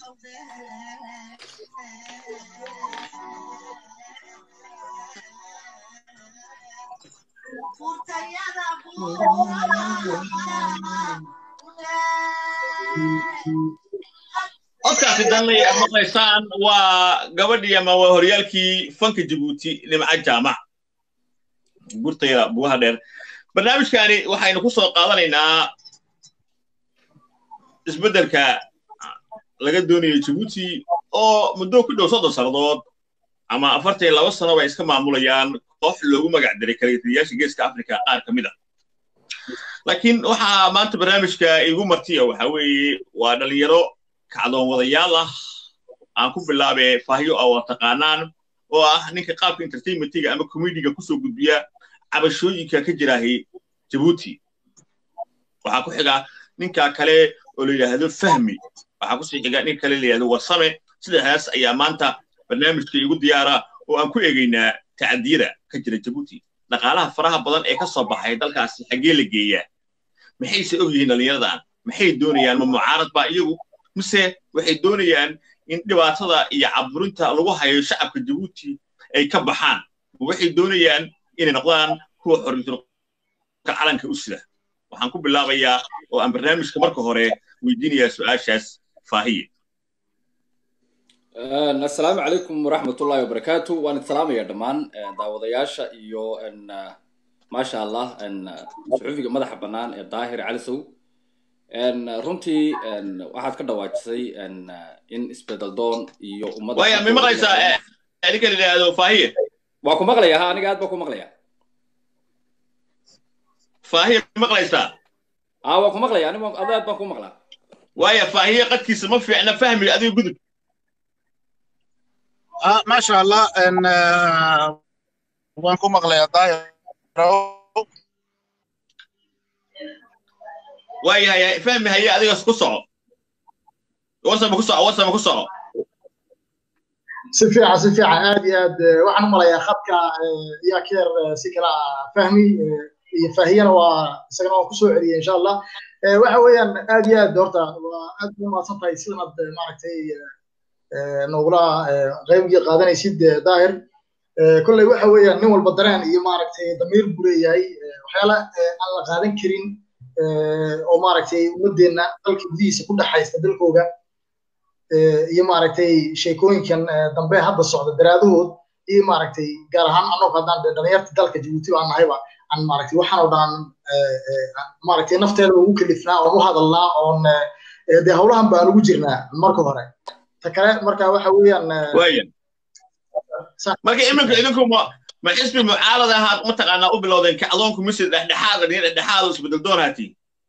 codkaasi danlay aad maqlaysaan waa gabadhii ama waa horyaalkii fanka jabuuti nimca jaamac gurtayda bugaha dheer barnaamijkaani waxaynu ku soo qaadanaynaa isbeddelka laga doonayo jabuuti oo muddo ku dhow soddon sannadood ama afartan iyo laba sano bay iska maamulayaan koox loogu magac diray kalitaliyaasha geeska afrika qaar ka mid a laakiin waxaa maanta barnaamijka igu martiya waxa weeye waa dhalinyaro kacdoon wadayaal ah aan ku bilaabe fahyo a waa taqaanaan oo ah ninka qaabka entertainmentiga ama comediga kusoo gudbiya cabashooyinka ka jiraahi jabuuti waxaa ku xiga ninka kale oo la yidhaahdo fahmi waxaa kusii xiga nin kale la yidhahdo warsame sidaas ayaa maanta barnaamijka igu diyaara oo aan ku eegaynaa tacadiyada ka jira jabuuti dhaqaalaha faraha badan ee ka soo baxay dalkaasi xaggee la geeyaa maxayse og yihiin dhallinyaradan maxay doonayaan ma mucaarad baa iyagu mise waxay doonayaan in dhibaatada iyo caburinta lagu hayo shacabka jabuuti ay ka baxaan waxay doonayaan inay noqdaan kuwa xorriyadka calanka u sida waxaan ku bilaabayaa oo aan barnaamijka marka hore weydiinayaa su-aashaas faahiye assalaamu calaykum waraxmatullahi wabarakaatu waan salaamaya dhammaan daawadayaasha iyo maasha allah suxufiga madaxa bannaan ee daahir calisow runtii waxaad ka dhawaajisay in isbedel doon iyo ummadda waya ma maqlaysaa ninka la yidhaahdo faahiye waa ku maqlaya ha aniga aad baa ku maqlaya faahiye ma maqlaysaa a waa ku maqlaya aniga aad aad baan ku maqlaa waya faahiye qadkiisa ma fiicna fahmi adiga gudub ما شاء الله ان waan ku maqlayaa daahir waayahay fahmi haye adigas ku soco warsama ku soco warsama ku soco si fiican si fiican aad iyo aad waxaan u malayaa khadka yaa keer si kala fahmi iyo faahiyana waa isagana waan kusoo celiyay insha allah waxa weeyaan aad iyo aad horta waa aad u mahadsan tahay sidan aad maaragtay nogula qaybgii qaadanaysid daahir kolley waxa weeyaan nin walba dareen iyo maaragtay damiir buu leeyahay waxyaala aan la qaadan karin oo maaragtay ummadeenna dalka gudihiisa ku dhexaysta dalkooga iyo maaragtay sheekooyinkan dambe hadda socda daraadahood iyo maaragtay gaar ahaan annagu haddaan dhalinyarta dalka jabuuti baan nahayba aan maaragtay waxaan oo dhan maaragtay nafteeda ugu kalifnaa oon u hadalnaa oon dee howlahan baan ugu jirnaa marka hore ta kale marka waxa weeyaan waya marka iminka idinku ma ma xisbi mucaarad ahaad mataqaanaa u bilowdeen kacdoonku mise dhexdhexaada nin dhexdhexaada isbedel doon haatiin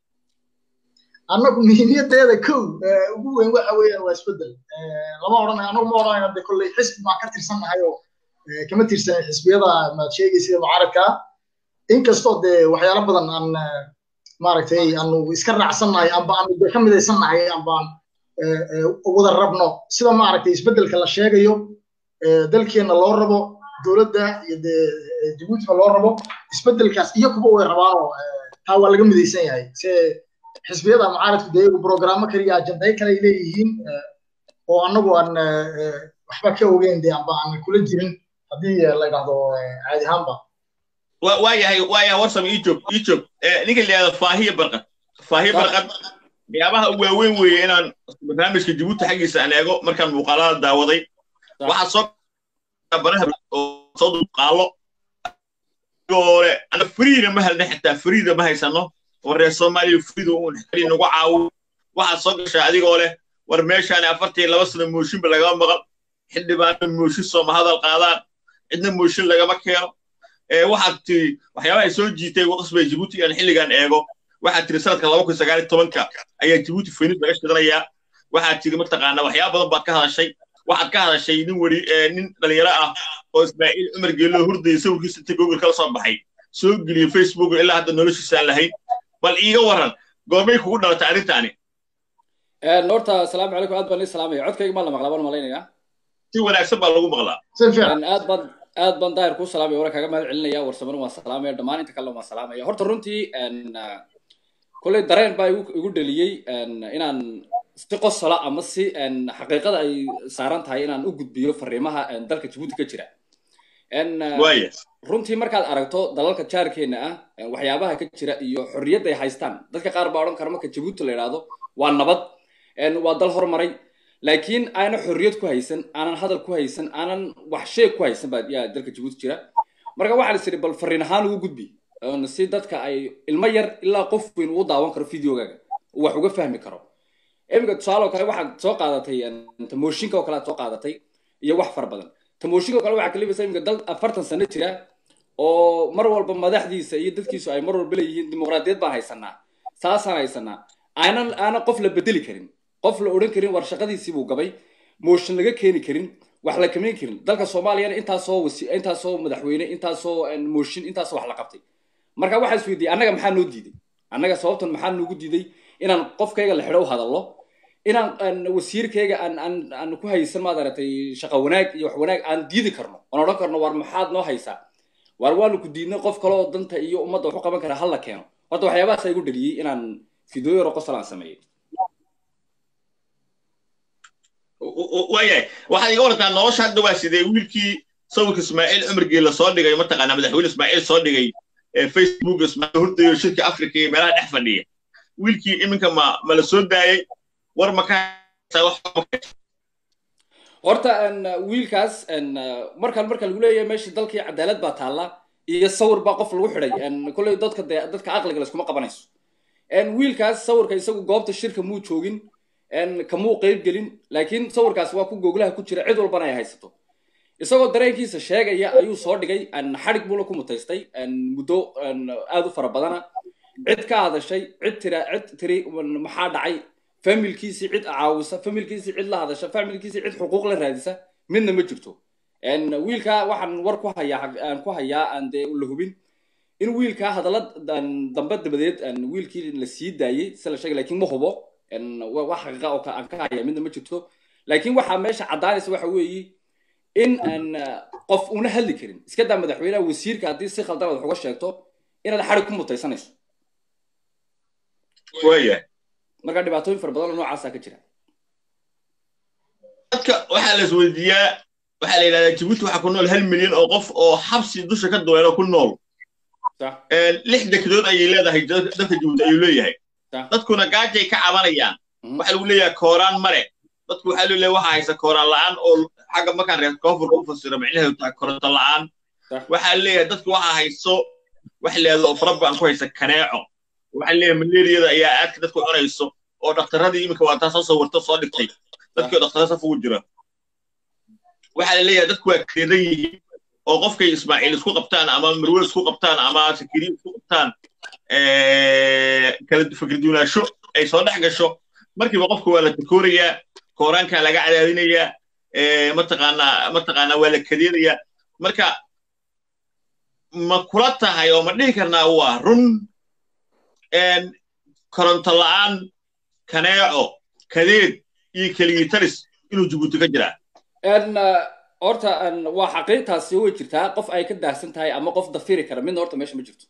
annagu muhiimiyadeeda kow ugu weyn waxa weeyaan waa isbedel lama odhanayo annagu ma odhanayno de kolley xisbi baan ka tirsannahay oo kama tirsanin xisbiyada maad sheegaysida mucaaradka inkastoo dee waxyaalo badan aan maaragtay aanu iska raacsannahay amba aanu de ka midaysannahay ambaan wada rabno sida maaragtay isbeddelka la sheegayo dalkeenna loo rabo dowladda iyo dee jabuutiba loo rabo isbeddelkaas iyo kuba way rabaanoo taa waa laga midaysan yahay se xisbiyada mucaaradku dee iyagu programmo kaliya ajandayo kale ay leeyihiin oo annagu aan waxba ka ogeyn dee amba aan kula jirin haddii la idhahdo caadi ahaanba waayahay waayahay warsam ii joog ii joog ninka la yidhahdo faahiye barqad faahiye barqad waxyaabaha u waaweyn weeye inaan barnaamijka jabuuti xaggiisa aan eego markaan muuqaalada daawaday waxaa soo baraha oo soo muuqaalo ole ana friida ma helna xitaa friida ma haysano war reer soomaaliya friida uun xali nagu caawo waxaad soo gashaa adigoo leh war meeshaani afartii laba sano mooshinba lagama maqal xildhibaano mooshin sooma hadal qaadaan cidna mooshin lagama keeno waxaad tiri waxyaabaha soo jiitay waqsbay jabuuti aan xilligan eego waxaad tiri sanadka laba kun sagaal iyo tobanka ayaa jabuuti faynis laga shidanayaa waxaad tiri mataqaana waxyaaba badan baad ka hadashay waxaad ka hadashay nin weri nin dhalinyaro ah oo ismaaciil cumar geelo hurdaya sawirkiisa inta google kala soo baxay soo geliyey facebook ilaa hadda noloshiisa aan lahayn bal iiga waran goormay kugu dhalatay arrintaani horta asalaamu calaykum aad baan ii salaamaya codkayga maa la maqlaa baan malaynayaa si wanaagsan baa lagu maqlaa aad baan aad baan daahir kuu salaamaya waran kaaga mahad celinaya warsamana waan salaamaya dhammaan inta kalena waan salaamaya horta runtii kolley dareen baa igu igu dheliyey inaan si qosola ama si xaqiiqada ay saaran tahay inaan u gudbiyo fariimaha dalka jabuuti ka jira waaya runtii markaad aragto dalalka jaarkeena ah waxyaabaha ka jira iyo xorriyadda ay haystaan dadka qaar baa odhan kara marka jabuuti la yidhaahdo waa nabad waa dal hormaray laakiin aanan xorriyad ku haysan aanan hadal ku haysan aanan wax sheeg ku haysan baa yaa dalka jabuuti jira marka waxaa is idhi bal fariin ahaan ugu gudbi si dadka ay ilmo yar ilaa qof weyn uu daawan karo videogaaga wax uga fahmi karo iminka tusaale oo kale waxaad soo qaadatay tamooshinka oo kale aad soo qaadatay iyo wax fara badan tamooshinka oo kale waxaa kalibaysa iminka dal afartan sano jira oo mar walba madaxdiisa iyo dadkiisu ay mar walba leeyihiin dimuqraadiyad baan haysanaa saasaan haysanaa aanan aanan qof la bedeli karin qof la odhan karin war shaqadiisii buu gabay mooshin laga keeni karin wax la kamayn karin dalka soomaaliyana intaasoo wasi intaasoo madaxweyne intaasoo mooshin intaasoo wax la qabtay marka waxaa is weydiiyey annaga maxaa noo diiday annaga sababtan maxaa noogu diiday inaan qofkayga la xidho u hadallo inaan wasiirkayga aan aan aan ku haysan maad aragtay shaqo wanaag iyo wax wanaag aan diidi karno oon odhan karno war maxaad noo haysaa war waanu ku diidnay qof kale oo danta iyo ummadda wax u qaban kara hal la keeno horta waxyaabahaas igu dhaliyey inaan fideoyo yaro qosol aan sameeyey waayahay waxaad iga wartaa nolosha hadda waa sidee wiilkii sawirka ismaaciil cumargii la soo dhigay mataqaanaa madaxweyne ismaaciil soo dhigay facebook ismaaciil hurdayo shirka africa iyo meelaha dhex fadhiya wiilkii iminka ma ma la soo daayay war ma ka horta wiilkaas markaan marka lagu leeyahay meeshii dalkii cadaalad baa taalla iyo sawir baa qof lagu xidhay kolley dadka de dadka caqliga layskuma qabanayso wiilkaas sawirka isagu goobta shirka muu joogin kamuu qeyb gelin laakiin sawirkaas waa ku googlaha ku jira cid walbana ay haysato isagoo dareenkiisa sheegaya ayuu soo dhigay xadhig buuna ku mutaystay muddo aad u fara badana cid ka hadashay cid tira cid tiri maxaa dhacay familkiisii cid caawisa familkiisii cid la hadasha familkiisii cid xuquuq la raadisa midna ma jirto wiilka waxaan war ku hayaa aan ku hayaa aan dee la hubin in wiilka hadalla dambe dabadeed wiilkii la sii daayey si la sheegay laakiin ma hubo wax xaqiiqa oo aan ka haya midna ma jirto laakiin waxaa meesha caddaanaysa waxa weeye in aan qof una hadli karin iska daa madaxweynaha wasiirka haddii si khaldan aad wax uga sheegto inaad xarig ku mutaysanayso waaya marka dhibaatooyin fara badan oo noocaasaa ka jira dadka waxaa la isweydiiyaa waxaa la yidhahdaa jabuuti waxaa ku nool hal milyan oo qof oo xabsi dusha ka duween oo ku nool lix dekedood ayay leedahay dalka jabuuti ayuu leeyahay dadkuna gaajay ka cabanayaan waxaa lagu leeyahay kooraan mare dadku waxaa loo leeyahay waxaa haysa kooraan la'aan oo xagga markaan reer koonfurka u fasiro micnaheedu tahay koronto la'aan waxaa leeyahay dadku waxaa hayso wax leedo oo faraba aan ku haysa kaneeco waxaa leeyahay malaariyada ayaa aadka dadku cunayso oo dhakhtaradii iminka waa taa soo sawirto soo dhigtay dadkii dhakhtarada saf ugu jira waxaa la leeyahay dadku waa kadeedan yihiin oo qofkay ismaaciil isku qabtaan ama marwe isku qabtaan ama sakiriya isku qabtaan kala fikirduunaasho ay soo dhex gasho markiiba qofka waa la takoorayaa kooraankaa laga cadaadinayaa mataqaanaa mataqaanaa waa la kadeedayaa marka ma kula tahay oo ma dhihi karnaa waa run koronto la'aan kaneeco kadeed iyo keligitaris inuu jabuuti ka jiraa horta waa xaqiiqtaasi way jirtaa qof ay ka daahsan tahay ama qof dafiri kara midna horta meesha ma jirto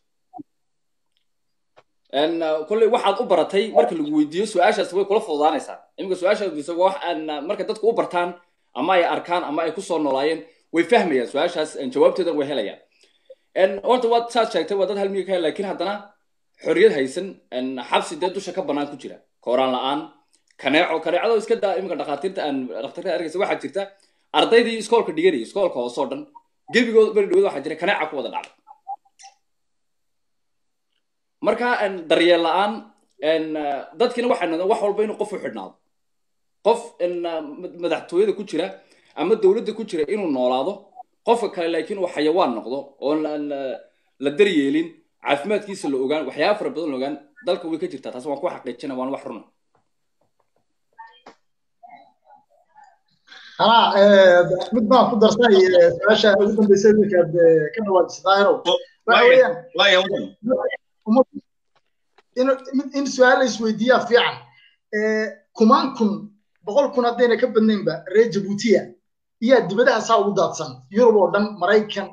kolley waxaad u baratay marka lagu weydiiyo su-aashaas way kula fududaanaysaa iminka su-aashaas weydiiso wax marka dadku u bartaan ama ay arkaan ama ay kusoo noolaayeen way fahmayaan su-aashaas jawaabteedan way helayaan horta waad saad sheegtay waa dad hal miya ka hel laakiin haddana xorriyad haysan xabsi dee dusha ka bannaan ku jira kooraan la'aan kaneeco kaneecado iska daa iminka dhakhaatiirta aan dhakhtarka arkaysa waxaa jirta ardaydii iskoolka dhiganayay iskoolka hoose oo dhan gebigood beri dhawood waxaa jira kaneeca ku wada dhacday marka daryeel la'aan dadkina waxay noqdeen wax walba inuu qof u xidhnaado qof madaxtooyada ku jira ama dowladda ku jira inuu noolaado qofka kale laakiin uu xayawaan noqdo oon la daryeelin caafimaadkiisa la ogaan waxyaaba fara badan la ogaan dalka way ka jirtaa taas waan ku xaqiijina waan wax runa ها mid baan ku darsay su-aasha ugu dambeysay wiilkaad ka dhawaajisay daahirow in su-aal la isweydiiyaa fiican kumaan kun boqol kun haddayna ka badnaynba reer jabuutiya iyaa dibadaha saa ugu daadsan yurub oo dhan maraykan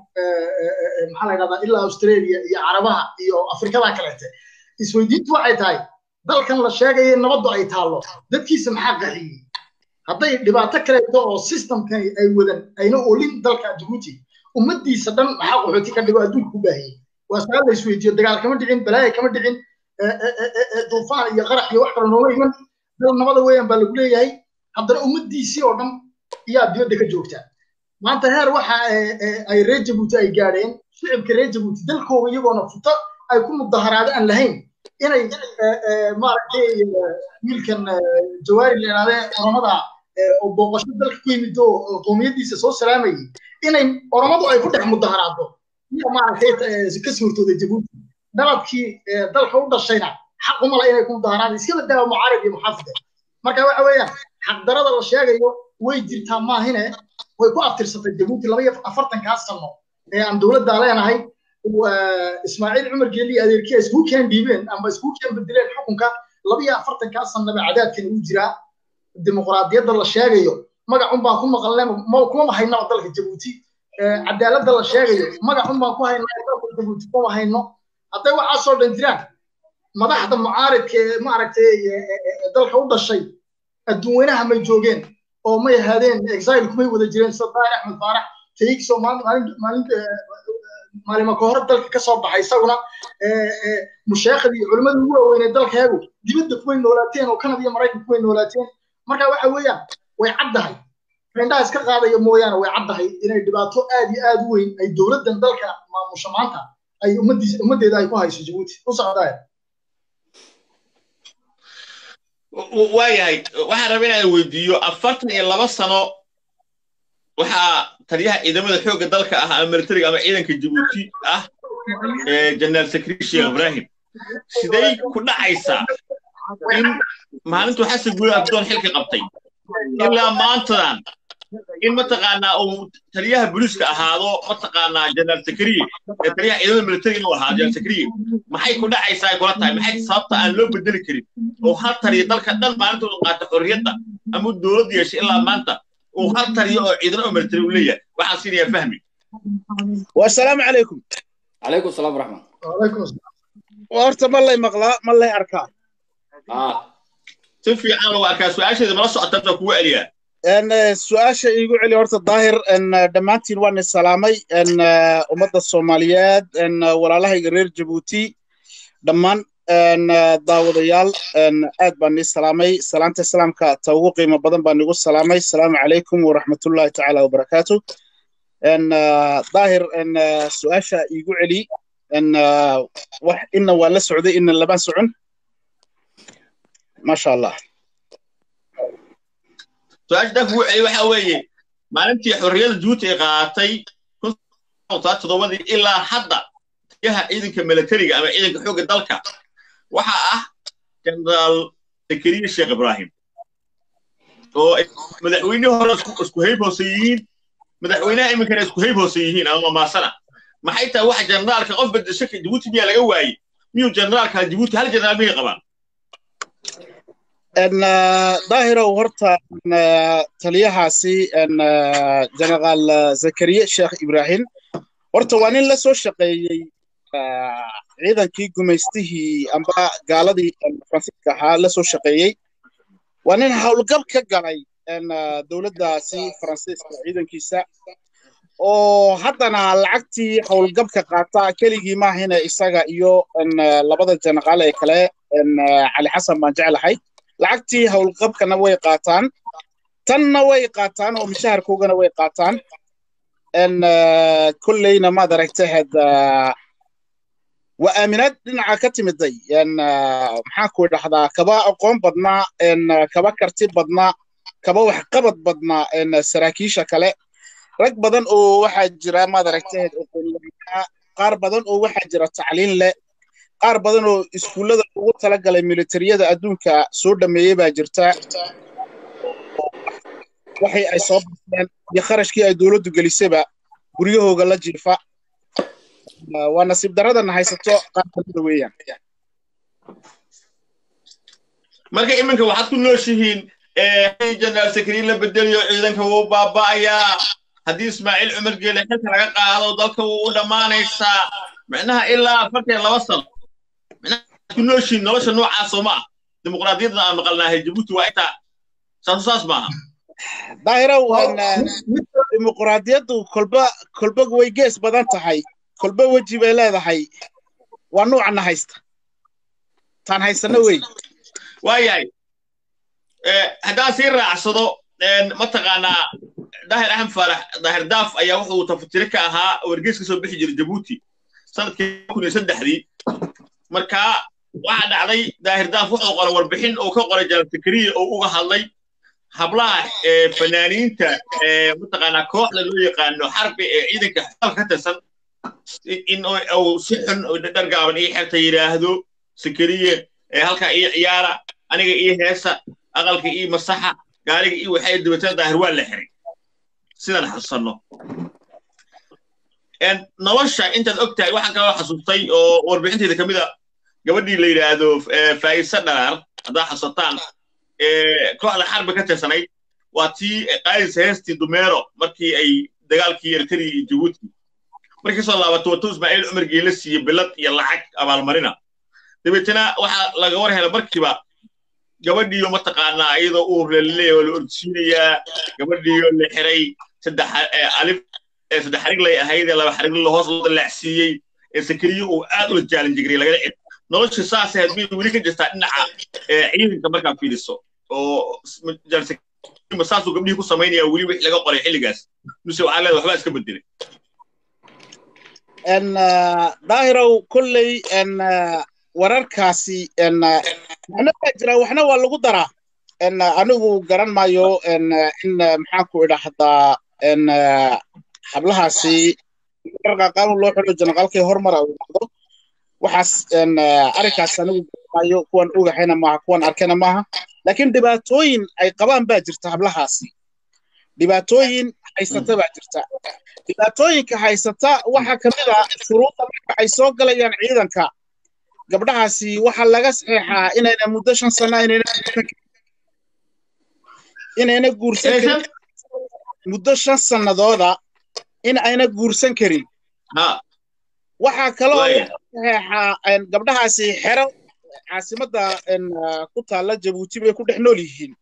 maxaa la yidhahdaa ilaa australia iyo carabaha iyo afrikada kaleete isweydiintu waxay tahay dalkan la sheegaya nabaddu ay taallo dadkiisa maxaa qaxiyey hadday dhibaato kaleeto oo systemkan ay wadan ayna olin dalka jabuuti ummaddiisa dhan maxaa qaxooti ka dhigo adduunka ku baahiyey waa su-aal la isweydiiyo dagaal kama dhicin balaaya kama dhicin duufaan iyo qarax iyo wax kale nooma iman dal nabada weeyaan baa lagu leeyahay haddana ummaddiisii oo dhan iyaa dibadda ka joogtaa maanta heer waxa ay reer jabuuti ay gaadheen shicibka reer jabuuti dalkooda iyagoona futo ay ku mudaharaado aan lahayn inay maaragtay wiilkan jawaari la yidhahdee oromada oo booqasho dalka ku yimid oo qoomiyaddiisa soo salaamayay inay oromadu ay ku dhex mudaharaado iyo maaragtay ka suurtooday jabuuti dalabkii dalka u dhashayna xaq uma la inay ku mudaharaado iska badaa mucaarib iyo muxaafide marka waxa weeyaan xaqdarada la sheegayo way jirtaa maahine way ku aftirsatay jabuuti laba iyo afartankaa sano ee aan dowladda leenahay ismaaciil cumar geeli adeerkii isku keen dhiibeen ama isku keen bedeleen xukunka laba iyo afartankaa sanaba cadaadkan uu jiraa dimuqraadiyadda la sheegayo magacun baan ku maqalnay kuma haynaba dalka jabuuti cadaaladda la sheegayo magacun baan ku haynaa dalka jabuuti kuma hayno hadday waxaasoo dhan jiraan madaxda mucaaridka ee maaragtay dalka u dhashay adduunweynaha may joogeen oo may ahaadeen exile kumay wada jireen sida daahir axmed faarax tayigsoo maalima ka hore dalka ka soo baxay isaguna musheekhadii iyo culimmada ugu waaweynee dalkeegu dibadda kuway noolaateen oo kanada iyo maraykanka kuway noolaateen marka waxa weeyaan way caddahay indhaha iska qaadaya mooyaane way caddahay inay dhibaato aad iyo aad u weyn ay dowladdan dalka maamusha maanta ay ummaddiisa ummaddeeda ay ku hayso jabuuti u socdaaya waayahay waxaan rabaa inaan weydiiyo afartan iyo laba sano waxaa taliyaha ciidamada xoogga dalka ah ama militariga ama ciidanka jabuuti ah jeneraal sakri sheekh ibrahim siday ku dhacaysaa in maalintuu xasan guuli abdoon xilka qabtay ilaa maantadan in mataqaanaa uu taliyaha booliiska ahaado mataqaanaa jeneraal sakriye ee taliyaha ciidamada militariga inuu ahaado jeneraal sakriye maxay ku dhacaysaa ay kula tahay maxay sababta aan loo bedeli karin oo hal taliya dalka dhan maalinta uu qaata xorriyadda ama dowladda yeeshay ilaa maanta uu hal taliya oo ciidano oo militari uu leeyahay waxaan siinayaa fahmi wasalaamu calaykum calaykum salaam waraxmat wacalaykum asalaam horta ma lay maqlaa ma lay arkaa ah si fiican lagu arkaa su-aasheeda mala socota inta kugu celiyaa su-aasha iigu celi horta daahir dhammaantiin waan is salaamay ummadda soomaaliyeed walaalahayga reer jabuuti dhammaan daawadayaal aad baan nii salaamay salaanta islaamka ta ugu qiimo badan baan igu salaamay asalaamu calaykum waraxmatullahi tacaala wabarakaatu daahir su-aasha iigu celi wax ina waa la socday ina labaan socon maasha allah su-aasha danka ugu celi waxa weeye maalintii xorriyadda jabuuti ay qaadatay toddobadii ilaa hadda taliyaha ciidanka militariga ama ciidanka xoogga dalka waxa ah jeneraal zakariya sheekh ibrahim oo madaxweynihii hore isku hayb hoose yihiin madaxweynaha iminkana isku hayb hoose yihiin ama mamaasana maxay tahay waxa generaalka qof bedesho jabuuti miyaa laga waayey miyuu generaalka jabuuti hal generaal miyay qabaan daahirow horta taliyahaasi generaal zakariya sheekh ibrahim horta waa nin la soo shaqeeyey ciidankii gumaystihii amba gaaladii faransiiska ahaa la soo shaqeeyey waa nin howlgab ka galay dowladdaasi faransiiska ciidankiisa oo haddana lacagtii howlgabka qaata keligii maahina isaga iyo labada jeneraal ee kale cali xasan baan jeclahay lacagtii howlqabkana way qaataan tanna way qaataan oo mishaharkoogana way qaataan kolleyna maad aragtahed waa aaminaad dhinaca ka timiday maxaan ku idhahdaa kaba aqoon badnaa kaba karti badnaa kaba waxqabad badnaa saraakiisha kale rag badan oo waxaa jira maad aragtahed qaar badan oo waxaa jira tacliin leh qaar badan oo iskuullada ugu talagalay militariyada adduunka soo dhameeyey baa jirta waxay ay soo baxeen iyo kharashkii ay dowladdu gelisayba guryahooga la jiifa waa nasiib daradana haysato qaar kamida weeyaan marka iminka waxaad ku nooshihiin jeneraal sakariin la bedeliyo ciidanka wuu baaba'ayaa haddii ismaaciil cumar geele xilka laga qaado dalka wuu u dhammaanaysaa micnaha ilaa afartan laba sano ku nooshiin nolosha noocaas oo ma ah dimuqraadiyadda aan maqalnaahay jabuuti waa intaa saasu saas maaha daahirow dimuqraadiyaddu kolba kolba way gees badan tahay kolba weji bay leedahay waa nuucana haysta taan haysano wey waayahay haddaan sii raacsado mataqaanaa daahir axmed faarax daahir daaf ayaa wuxuu tafatire ka ahaa wargeys ka soo bixi jiray jabuuti sanadkii kun iyo saddexdii markaa waxaa dhacday daahir daaf wuxuu qoray warbixin uu ka qoray jalan sakariya oo uga hadlay hablaha fanaaniinta mataqaanaa kooxda loo yaqaano xarbi ee ciidanka xaalka ka tirsan in uu si xun dhargaaban ii xerta yidhaahdo sakariye halkaa ii ciyaara aniga ii heesa aqalka ii masaxa gaariga ii waxay dabatana daahir waa la xiray sidaan xasuusanno nolosha intaad og tahay waxaan kaloo xasuustay oo warbixinteyda ka mid a gabadhii la yidhaahdo faa'isa dharaar haddaad xasuusataan kooxda xarbi ka tirsanayd waa tii qaadis heestii dumeero markii ay dagaalkii eritrea iyo jabuuti markii soo laabato wato ismaaciil cumar geela siiye bilad iyo lacag abaalmarina dabeetana waxaa laga war hela markiiba gabadhiiyo mataqaanaa iyadoo uu relleeya oo la ordsiinayaa gabadhiiyo la xiray saddex alif saddex xariglay ahayd ee laba xarigla hoos loo dalaacsiiyey ee sakariyo uu aad ula jaalin jiray lagala cid nolosha saasay hadmay weli ka jirtaa dhinaca ciidanka markaa fiiriso oo saasuu gabdhihii ku samaynaya weli wixii laga qoray xilligaas mise waxaa leedahay waxbaa iska bedelay daahirow kolley wararkaasi waxna waa jira waxna waa lagu daraa anigu garan maayo in maxaan ku idhaahdaa hablahaasi qaanuun loo xidho janaqaalkii hormar uu dhacdo waxaas arrinkaas anigu garan maayo kuwan ogahayna maaha kuwan arkayna maaha laakiin dhibaatooyin ay qabaan baa jirta hablahaasi dhibaatooyin haysata baa jirta dhibaatooyinka haysata waxaa ka mid a shuruudda marka ay soo galayaan ciidanka gabdhahaasi waxaa laga saxeexaa inayna muddo shan sana inayna guursan karin muddo shan sannadooda in ayna guursan karin waxaa kaloo laga saxeexaa gabdhahaasi xero caasimadda ku taalla jabuuti bay ku dhex nool yihiin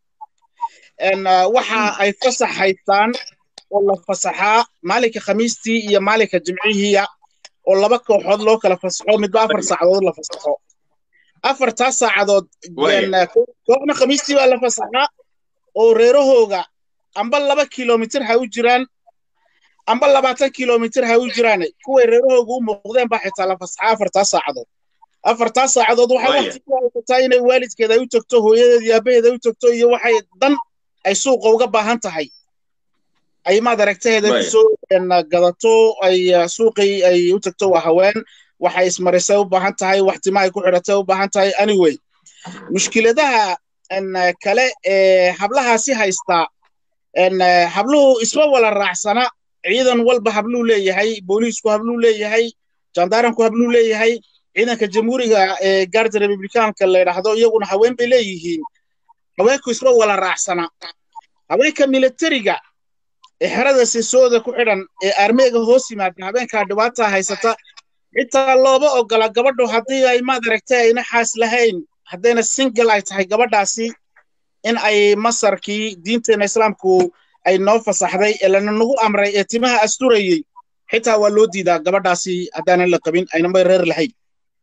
waxa ay fasax haystaan oo la fasaxaa maalinka khamiistii iyo maalinka jimcihiiya oo laba kooxood loo kala fasaxo midba afar saacadood la fasaxo afartaas saacadood kooxna khamiistii baa la fasaxaa oo reerahooga amba laba kilomitir ha u jiraan amba labaatan kilomitir ha u jiraan kuway reerahooga u muuqdeen baa xitaa la fasaxaa afartaas saacadood afartaas saacadood waxay waqti ku haysataa inay waalidkeeda ay u tagto hooyadeed iyo aabaheeda ay u tagto iyo waxay dan ay suuqa uga baahan tahay ay maad aragtaheeda kusoo gadato ay suuqii ay u tagto waa haween waxay ismarisay u baahan tahay wax timahay ku xidhatay u baahan tahay anyway mushkiladaha kale ee hablahaasi haystaa habluhu isma wala raacsana ciidan walba habluu leeyahay booliisku habluu leeyahay jandaaranku habluu leeyahay ciidanka jamhuuriga ee gaarda republikaanka la yidhaahdo iyaguna haween bay leeyihiin haweenku isma wala raacsana haweenka militariga ee xerada sisooda ku xidhan ee armeega hoos yimaada habeenkaa dhibaataa haysata xitaa looba ogola gabadhu haddii ay maad aragtay ayna xaas lahayn haddayna single ay tahay gabadhaasi in ay masarkii diinteena islaamku ay noo fasaxday ee lana nagu amray ee timaha asturayey xitaa waa loo diidaa gabadhaasi haddaanan la qabin aynama reer lahayn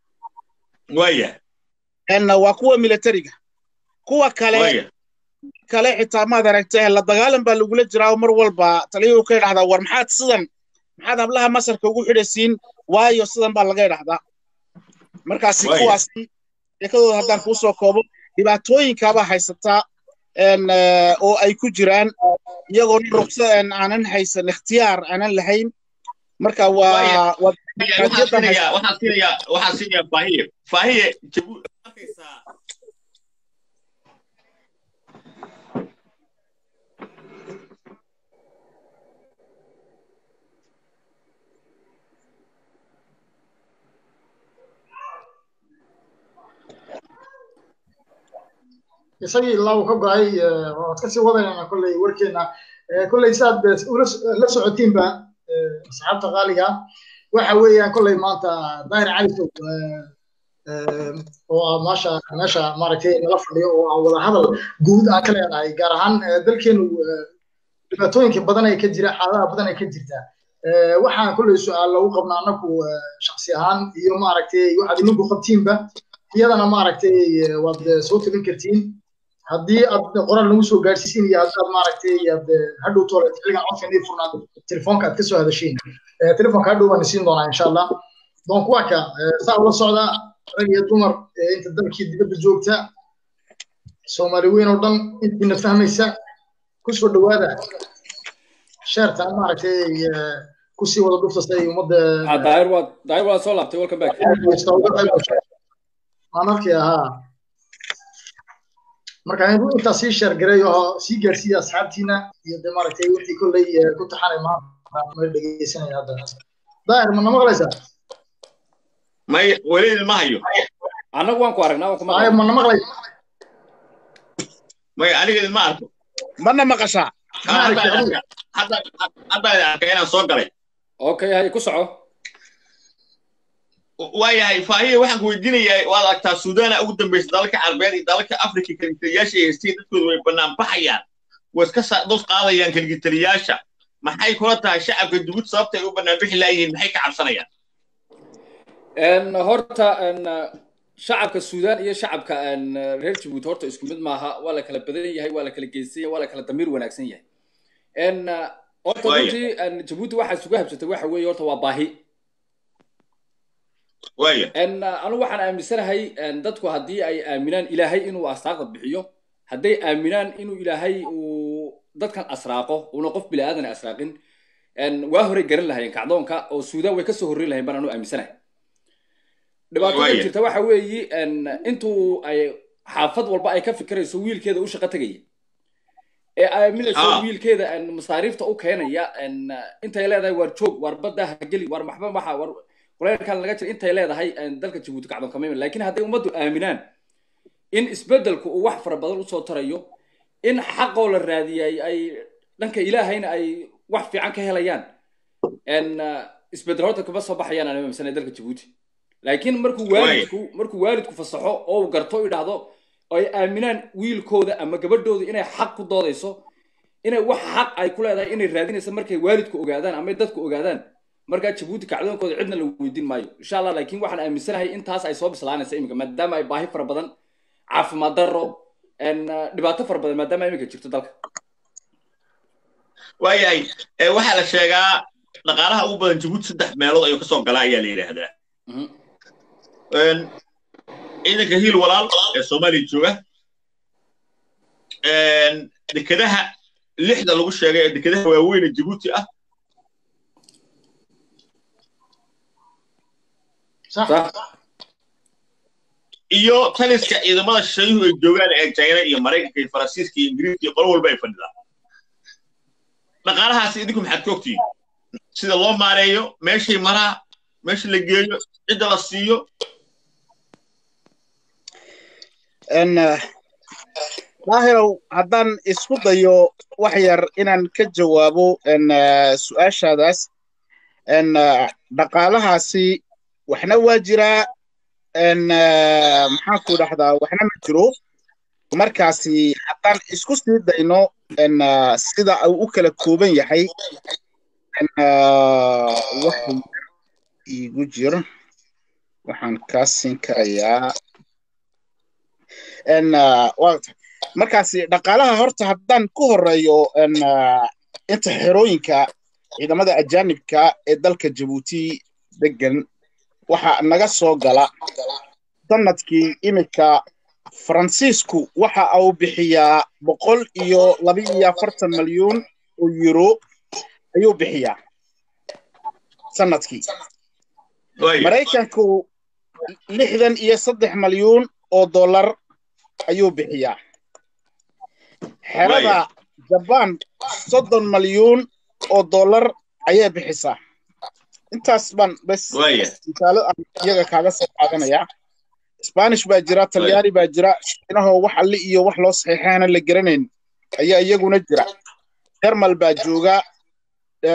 waya waa kuwa militariga kuwa kale kale xitaa maad aragtay la dagaalan baa lagula jiraa mar walba taliyuhu ka idhahdaa war maxaad sidan maxaad hablaha masarka ugu xidhaysiin waayo sidan baa laga idhahdaa markaasi kuwaasi sheekadooda haddaan kuu soo koobo dhibaatooyinkaabaa haysataa oo ay ku jiraan iyagoo ruqsa aanan haysan ikhtiyaar aanan lahayn marka waa waxaan siinayaa faahiye faahiye arkaysaa isagii ilaa uu ka go'ay waad kasii wadaynana kolley warkeena kolley saad la socotiinba asxaabta qaaliga waxa weeyaan kolley maanta daahir cali sow oo ah maasha meesha maaragtay nala fadhiyo oo aan wada hadal guud aan ka leenahay gaar ahaan dalkeenu dhibaatooyinka badan ee ka jira xaaladaha badan ee ka jirta waxaan kolley su-aal lagu qabnaa annagu shaksi ahaan iyo maaragtay waxaad ininku qabtiinba iyadana maaragtay waad soo tabin kartiin haddii aad qoraal nagu soo gaadhsiisin iyo haddaad maaragtay aad hadhow toole xilligan codkan furnaad telefoonka aad ka soo hadashiin telefoonka hadhow waan isiin doonaa insha allah donc waa ka saa ula socda rag iyo dumar inta dalkii dibadda joogta soomaali weyn oo dhan intiina fahmaysa kusoo dhawaada sheertan maaragtay kusii wada dhufta si ay ummadda daayir waa daayir waa soo laabtay welcome back waan arkay ahaa marka inuu intaa sii sheergaray oo sii gaarsiiya asxaabtiina iyo de maaragtay wixii kolley ku taxanay maanta ma dhegeysanaya hadda daahir ma na maqlaysaa may weli ma hayo annagu waan ku aragnaa waan ku daahir ma na maqlaysa may aniga idinma arko mana maqashaa haddaan arkay inaan soo galay okay hay ku soco waayahay faahiya waxaan ku weydiinayaa waad aragtaa suudaana ugu dambaysa dalalka carabeed iyo dalalka afrika kaligitaliyaasha ay haysteen dadkooda way bannaan baxayaan way iska dos qaadayaan kaligitaliyaasha maxay kula tahay shacabka dugud sababta ay u bannaan bixi laayihiin maxay ka cabsanayaan horta shacabka suudaan iyo shacabka reer jabuuti horta isku mid maaha waa la kala badan yahay waa la kala geysan yahay waa la kala damiir wanaagsan yahay horta runtii jabuuti waxaa isugu habsatay waxa weeye horta waa baahi anigu waxaan aaminsanahay dadku haddii ay aaminaan ilaahay inuu asaaqda bixiyo hadday aaminaan inuu ilaahay uu dadkan asraaqo una qof bini aadan asraaqin waa horey garan lahayeen kacdoonka oo suudaan way kasoo horreyn lahayn baan anu aaminsanahay dhibaatada jirta waxa weeyi intuu ay xaafad walba ay ka fikirayso wiilkeeda u shaqo tegaya ee aaminayso wiilkeeda masaariifta u keenaya intay leedahay waar joog waar badda hageli waar maxba maxa waar kuleelkan laga jira intay leedahay dalka jabuuti kacdoon kama iman laakiin hadday ummaddu aaminaan in isbeddelku uu wax fara badan usoo tarayo in xaqoo la raadiyay ay dhanka ilaahayna ay wax fiican ka helayaan isbeddel horta kuma soo baxayaan aan aaminsanay dalka jabuuti laakiin markuu waalidku markuu waalidku fasaxo oo uu garto idhaahdo ay aaminaan wiilkooda ama gabadhooda inay xaq ku doodayso inay wax xaq ay ku leedahay inay raadinayso markay waalidku ogaadaan ama dadku ogaadaan markaa jabuuti kacdoonkooda cidna la weydiin maayo insha allah laakiin waxaan aaminsanahay intaas ay soo bislaanaysa iminka maadaama ay baahi fara badan caafimaad darro dhibaato fara badan maadaama iminka jirto dalka waayahay waxaa la sheegaa dhaqaalaha ugu badan jabuuti saddex meelood ayuu kasoo galaa ayaa la yidhaahdaa ciidanka hiil walaal ee soomaaliya jooga dekedaha lixda lagu sheegay ee dekedaha waaweyn ee jabuuti ah iyo taliska ciidamada shayuhu ay joogaan ee china iyo maraykanka iyo faransiiska iyo ingiriiska iyo qolo walba ay fadhidaan dhaqaalahaasi idinku maxaad ka ogtihiin sida loo maareeyo meeshay maraa meesha la geeyo cidda la siiyo daahirow haddaan isku dayo wax yar inaan ka jawaabo su-aashaadaas dhaqaalahaasi waxna waa jiraa maxaan ku dhahdaa waxna ma jiro markaasi haddaan isku sii dayno sida uu u kala kooban yahay wax igu jir waxaan kaa siin karayaa markaasi dhaqaalaha horta haddaan ku horeeyo inta xerooyinka ciidamada ajaanibka ee dalka jabuuti degan waxa naga soo gala sanadkii iminka faransiisku waxa uu bixiyaa boqol iyo laba iyo afartan malyuun oo euro ayuu bixiyaa sanadkii maraykanku lixdan iyo saddex malyuun oo dollar ayuu bixiyaa xerada jabaan soddon malyuun oo dollar ayay bixisaa intaas baan bes misaalo aan iyaga kaaga soo qaadanaya spanish baa jira talyaani baa jira shiinahoo wax alli iyo wax loo saxiixaana la garanayn ayaa iyaguna jira jermal baa jooga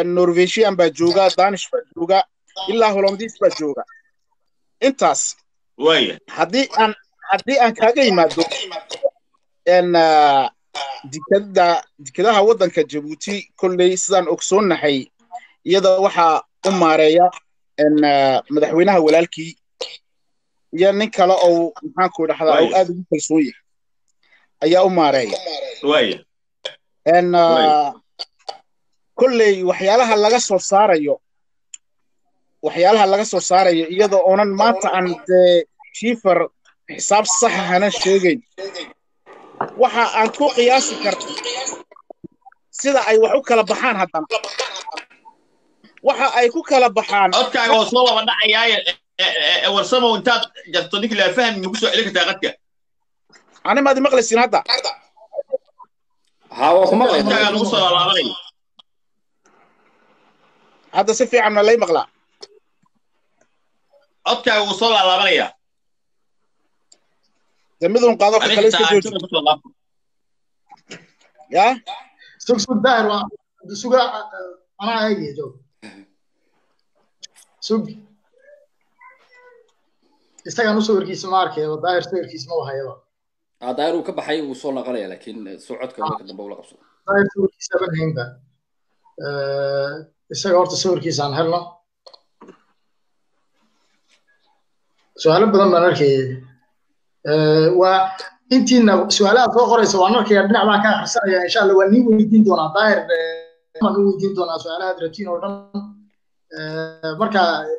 norvesian baa jooga danish baa jooga ilaa hollandiis baa jooga intaas waaya haddii aan haddii aan kaaga yimaado n dikada dikadaha waddanka jabuuti kolley sidaan ogsoonnahay iyada waxaa u maareeya n madaxweynaha walaalkii iyo nin kale oo maxaanku dhahdaa oo Waaya. aad ugu kalsoon yahay ayaa u maareeya waaya n Waaya. kolley waxyaalaha laga soo saarayo waxyaalaha laga soo saarayo iyadoo oonan maanta aan dee shiifar xisaab saxa hana sheegayn waxa aan ku qiyaasi karna sida ay wax u kala baxaan haddana waxa ay ku kala baxaan codkaaga oo soo laba dhacayaaye warsamow intaad jarto ninki laa fahmi maku soo celin kartaa qadka ani maad maqlaysin hadda ها waa ku maqlay codkaaga lagu soo laabanaya hadda si fiican ma lay maqlaa codkaaga wuu soo laalaabanaya de midun qaado ka kale iska jooji kusoo laabto yaa sug sug daahir waa suga anaa eegaya joog sug isagaan u sawirkiisa ma arkayaba daahir sawirkiisa ma wahayaba daayir uu ka baxay wuu soo laqanaya laakiin soo codka marka dambe ula qabso daahir sawirkiisa ban haynba isaga horta sawirkiisa aan helno su-aalo badan baan arkayay waa intiina su-aalaha soo qoraysa waan arkaya dhinac baan ka akhrisanaya insha allah waa nii weydiin doonaa daahir baan u weydiin doonaa su-aalaha adratiin oo dhan marka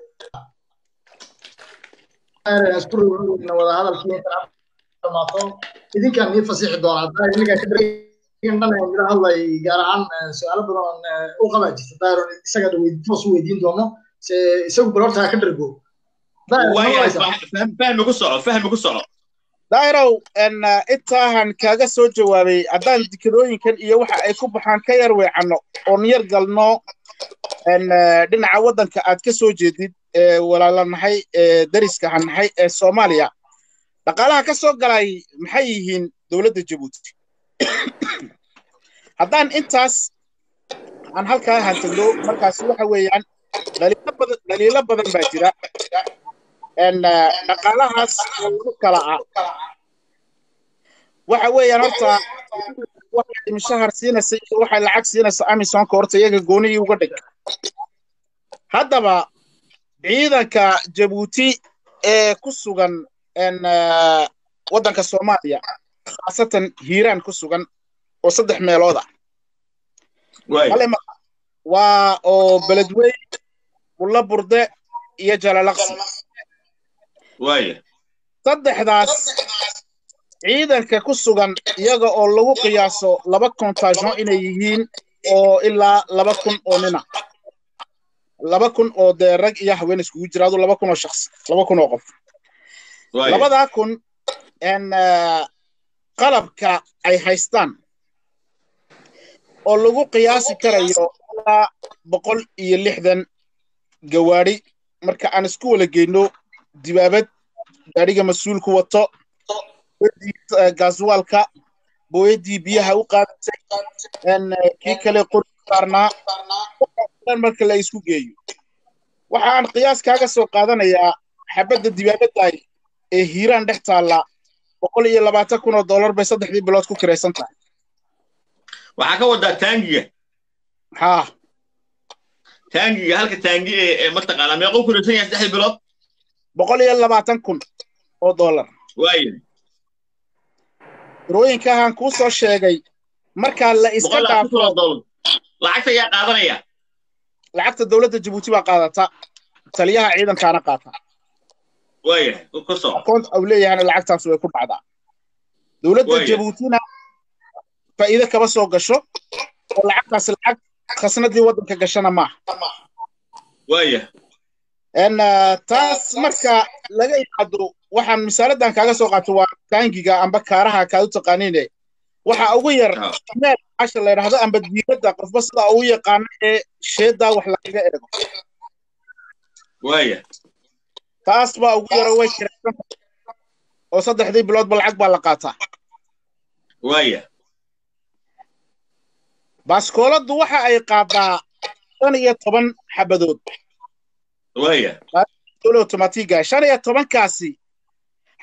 isku rogna wada hadalkii intaan dhamaato idinkaan nii fasixi doonaa daahir ninkaan ka dhan dhan mila hadlay gaar ahaan su-aalo badan u qabaa jirta daahir oo isaga toos u weydiin doono se isagu bal horta ha ka dhargo waaya fahmi ku soco fahmi ku soco daahirow n intaahan kaaga soo jawaabay haddaan dikadooyinkan iyo waxa ay ku baxaan ka yar weecanno oon yar galno n dhinaca waddanka aad ka soo jeedid ee walaalanahay ee dariska hanahay ee soomaaliya dhaqaalaha ka soo galay maxay yihiin dowladda jabuuti haddaan intaas aan halkaa hantagno markaasi waxa weeyaan dhaliilo badan dhaliilo badan baa jira n dhaqaalahaas oo lagu kala ah waxa weeyaan horta waxay mishahar siinaysa iyo waxay lacag siinaysa amisonka horta iyaga goonihii uga dhig haddaba ciidanka jabuuti ee ku sugan n waddanka soomaaliya khaasatan hiiraan ku sugan oo saddex meelood ah waaya male ma waa oo beledweyn bulla burde iyo jalalaqsi waaya saddexdaas ciidanka ku sugan iyaga oo lagu qiyaaso laba contagion inay yihiin oo ilaa laba kun oo nina laba kun oo dee rag iyo haween iskugu jira adu laba kun oo shakhsi laba kun oo qof waaya labadaa kun n qalabka ay haystaan oo lagu qiyaasi karayo ilaa boqol iyo lixdan gawaadhi marka aan isku wala geyno dibaabad gaadhiga mas-uulku wato booyadii gaaswaalka booyadii biyaha u qaadatay n kii kale qori saarnaa dhan marka la isku geeyo waxa aan qiyaas kaaga soo qaadanayaa xabadda dibaabaddaay ee hiiraan dhex taalla boqol iyo labaatan kun oo dollar bay saddexdii bilood ku kiraysan tahay waxaa ka wadaa taangiga haa taangiga halka taangi ee ee mataqaanaa meequu ku raysan yahay saddexdii bilood boqol iyo labaatan kun oo dollar waaya tirooyinkahan kuu soo sheegay markaa la iska boqol labaatan kun oo dhaafo dollar lacagta ayaa qaadanaya lacagta dowladda jabuuti baa qaadata taliyaha ciidankaana qaata waaya ku soco akoont au leeyahana lacagtaas way ku dhacdaa dowladda Waaya. jabuutina faa'iido kama soo gasho oo lacagtaas lacag khasnadii waddanka gashana maaha waaya n taas marka laga yimaado waxaan misaaladan kaaga soo qaato waa taangiga amba kaaraha kaad u taqaaniine waxa ugu yar Ha. meel casha la yidhaahdo amba diibadda qofba sida ugu yaqaano ee sheedaa wax lagaga eego waaya taas baa ugu yaro way kiraysan tahay oo saddexdii biloodba lacag baa la qaataa waaya baaskooladdu waxa ay qaadaa shan iyo toban xabadood waaya dole automatiga shan iyo tobankaasi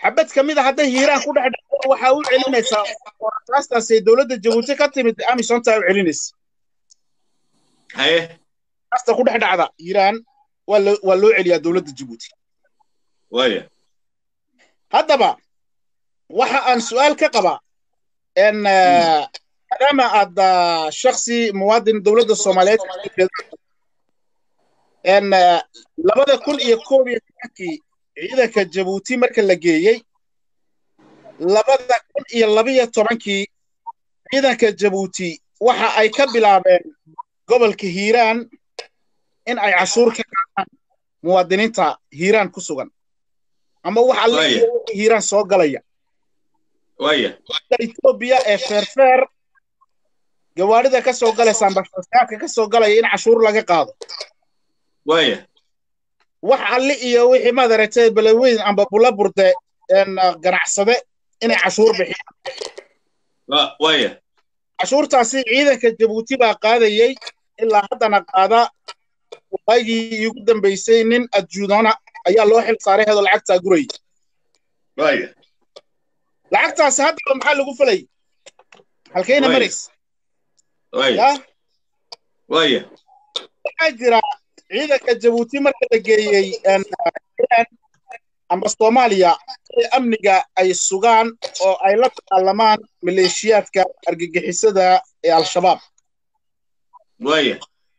xabad ka mid a hadday hiiraan ku dhex dhacdo waxaa u celinaysaa raastaasay dowladda jabuuti ka timid amisontaa u celinaysa haye raasta ku dhex dhacda hiiraan waa loo waa loo celiyaa dowladda jabuuti waaya haddaba waxa aan su'aal ka qabaa en maadaama aad ah, shaksi muwaadin dowladda soomaaliyeed ka soo jeeda en labada kun iyo koob iyo tobankii ciidanka jabuuti marka la geeyey labada kun iyo labiyo tobankii ciidanka jabuuti waxa ay ka bilaabeen gobolka hiiraan in ay cashuur ka qaadaan muwaadiniinta hiiraan ku sugan ama wax alle Waaya. iyo wixii hiiraan soo galaya waaya Ethiopia ee feerfeer gawaarida ka soo galaysa amba fasaadka ka soo galaya in cashuur laga qaado waaya wax alle iyo wixii madaragtay balaweyn amba bula burde een ah, ganacsade inay cashuur bixiyaan wa- waaya cashuurtaasi ciidanka jabuuti baa qaadayey ilaa haddana qaada waagii iigu dambaysay nin adjuudana ayaa loo xil saaray hedo lacagtaa gurayay waaya lacagtaasi haddaba maxaa lagu falay halkayna Waaya. marays waaya yaa waaya waxaa jira ciidanka jabuuti marka la geeyey een, Iran amba soomaaliya si amniga ay sugaan oo ay la dagaalamaan maleeshiyaadka argagixisada ee al-shabaab waaya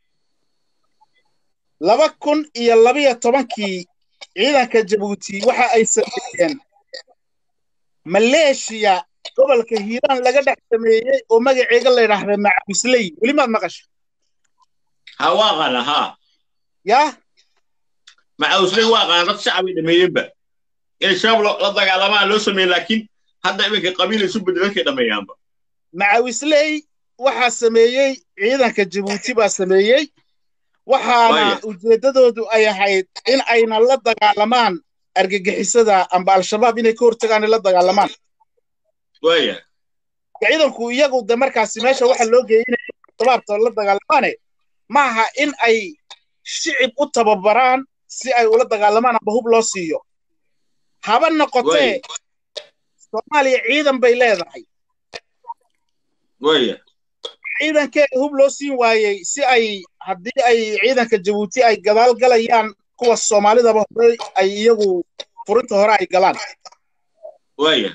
laba kun iyo labiyo tobankii ciidanka jabuuti waxa ay sameeyeen maleeshiya gobolka hiiraan laga dhex sameeyey oo magaceega la yidhaahda macabisley weli maad maqasha ha waa qaana ha yaa macawsley waa qaana dad shacab ay dhameeyeenba inay shabaab lo- la dagaalamaan loo sameeyey laakiin hadda iminka qabiil isu bedelalkay dhameeyaanba macawisley waxaa sameeyey ciidanka jabuuti baa sameeyey waxaana Waaya. ujeeddadoodu ay ahayd in ayna la dagaalamaan argagixisada amba al-shabaab inay ka hortagaan ay la dagaalamaan waaya ciidanku iyagu de markaasi meesha waxa loo geeyey inay shabaabta la dagaalamaane maaha in ay shicib u tababaraan si ay ula dagaalamaan amba hub loo siiyo haba noqotee Waaya. soomaaliya ciidan bay leedahay waaya ciidankeeda hub loo siin waayey si ay haddii ay ciidanka jabuuti ay gadaal galayaan kuwa soomaalidaba hore ay iyagu furinta hore ay galaan waaya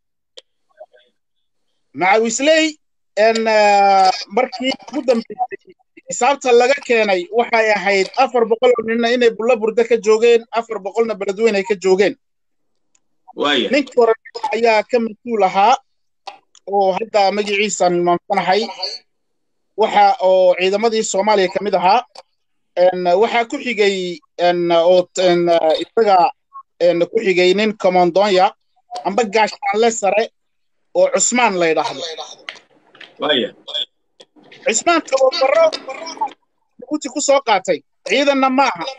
macawisley en markii ugu dambeysay xisaabta laga keenay waxay ahayd afar boqol oo ninna inay bulla burde ka joogeen afar boqolna beledweyne ay ka joogeen waaya ninkii hore ayaa ka mas-uul ahaa oo hadda magaciisaan hilmaamsanahay waxa oo ciidamadii soomaaliya ka mid ahaa en waxaa ku xigay en oo en isaga en ku xigay nin commandonya amba gaashaanle sare oo cusmaan la yidhaahdo waaya cusmaan tababaro jabuuti ku soo qaatay ciidanna ma aha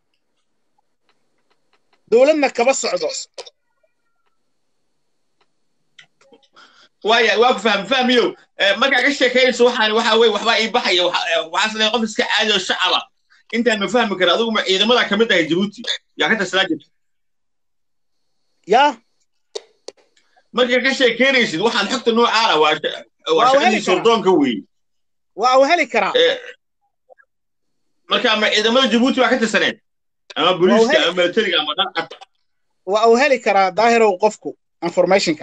dowladna kaba socdo waaya waa ku fahmi fahmiyo Eh, markaa ka sheekaynayso waxaan waxa weye waxbaa ii baxaya waxa- eh, waxaas leeyahay qof iska caadi oo shacaba intaan ma fahmi kara adigu ma ciidamada ka mid ahay jabuuti yaa ka tirsanaa jirta yaa markaa ka sheekaynaysid waxaan xogta noocaana waa sha- waa Waa shaqadii heli karaa. sordoonka weeye waa uu heli karaa Eh, marka ma ciidamada jabuuti waa ka tirsaneed ama booliiska heli- ama militariga ama dhanka waa uu heli karaa daahirow qofku informationka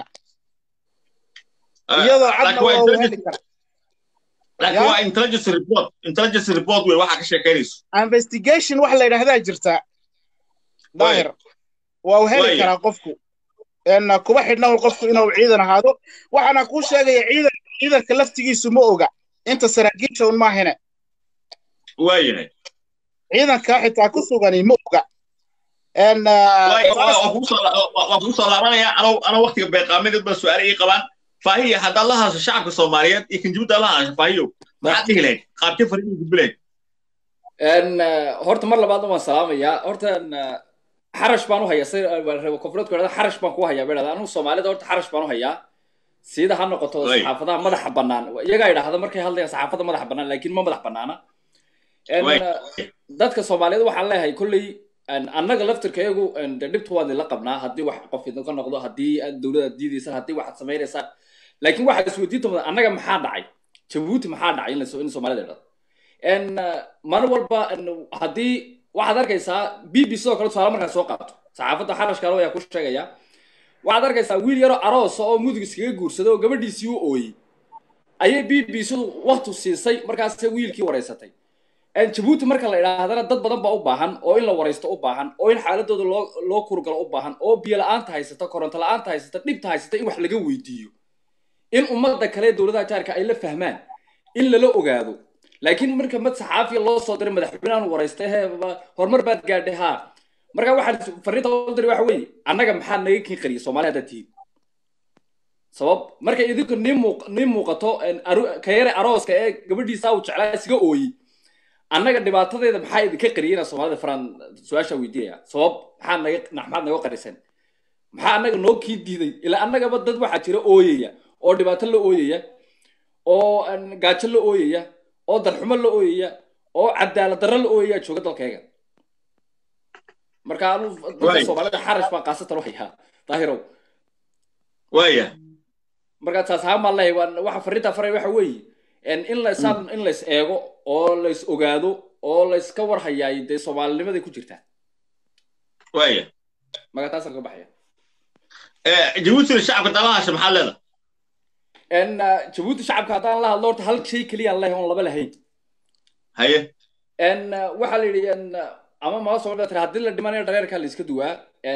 iyadoo cadna waa uu heli karaa laakiin Ya? waa intelligence report intelligence report wey waxaa ka sheekaynayso investigation wax la yidhaahdaa jirta daahir waa uu heli Waaya. karaa qofku en kuba xidhna un qofku inuu ciidan ahaado waxaana kuu sheegaya ciidan ciidanka laftigiisu ma oga inta saraakiisha un maahine waayahay ciidanka xitaa ku sugani ma oga en Waay- waa- waa kugu soo la- waa- waa kugu soo laabanaya anoo anoo waqtiga beeqaamineed baa su-aale ii qabaan faahiya haddaad la hadasho shacabka soomaaliyeed iyo kan jabuuti aad la hadasho faahiyo maxaad dhihi lahayd qaabkee fariin gudbi lahayd En, eh, horta mar labaadna waan salaamayaa horta en, eh, xarash baan u hayaa si reebo koonfureedku idhahda xarash baan ku hayaa bay dhahdaa anigu soomaalida horta xarash baan u hayaa sida ha noqoto Waay. saxaafadaha madaxa bannaan iyagaa idhaahda markay hadlayaan saxaafada madaxa bannaan laakiin ma madax bannaana En, Waay. eh, dadka soomaaliyeed waxaan leeyahay kolley annaga laftirkayagu de dhibta waan idinla qabnaa haddii wax qof idinka noqdo haddii aad dowlada diidaysaan haddii waxaad samaynaysaan laakiin waxaa isweydiinta mudan annaga maxaa dhacay jabuuti maxaa dhacay in in soomaalida idhado maalin walba haddii waxaad arkaysaa b b sidoo kale tusaale markaa soo qaato saxaafadda xarashkaalo ayaa ku sheegaya waxaad arkaysaa wiil yaroo aroosa oo mudug iskaga guursaday oo gabadhiisii u ooyey ayay b b sidu waktu siisay markaase wiilkii wareysatay jabuuti marka la idhaahdana dad badan baa u baahan oo in la waraysto u baahan oo in xaaladooda loo loo kurgalo u baahan oo biyo la-aanta haysata koronto la-aanta haysata dhibta haysata in wax laga weydiiyo in ummadda kale dowladaha jaarka ay la fahmaan in lala ogaado laakiin marka mad saxaafiya loo soo diray madaxweynehan waraystay he horumar baad gaadhay haa marka waxaan fariinta loo diray waxa weeye annaga maxaa naga kin qariyay soomaali haddaad tihiin sabab markay idinku nii muuq nii muuqato ka yare arooska ee gabadhiisa uu jeclaa isga ooyey annaga dhibaatadeeda maxaa idinka qariyay inaa soomaalida faraan su-aasha weydiinaya sabab maxaa naga maxaad naga qarisan maxaa annaga noo kii diiday ilaa annagaba dad waxaa jira ooyaya oo dhibaato la ooyaya oo gaajo la ooyaya oo darxumo la ooyaya oo cadaalad darro la ooyaya jooga dalkayga marka anu dadka soomaalida xarash baan qaasatan waxyaa daahirow waya marka taas ahaan baan leeyahay waxa fariinta faray waxa weeye in la isaan in la is eego oo la is ogaado oo la iska warhayaay dee soomaalinimaday ku jirtaa waya marka taasaan ka baxaya jabuutina shacabka dalahasha maxaa leeda jabuuti shacabka haddaan la hadlo horta hal shay keliyaan lehay oon laba lahayn haye waxaa la yidhi ama maa soo tiri haddii la dhimanayo dhareerkaa la iska duwaa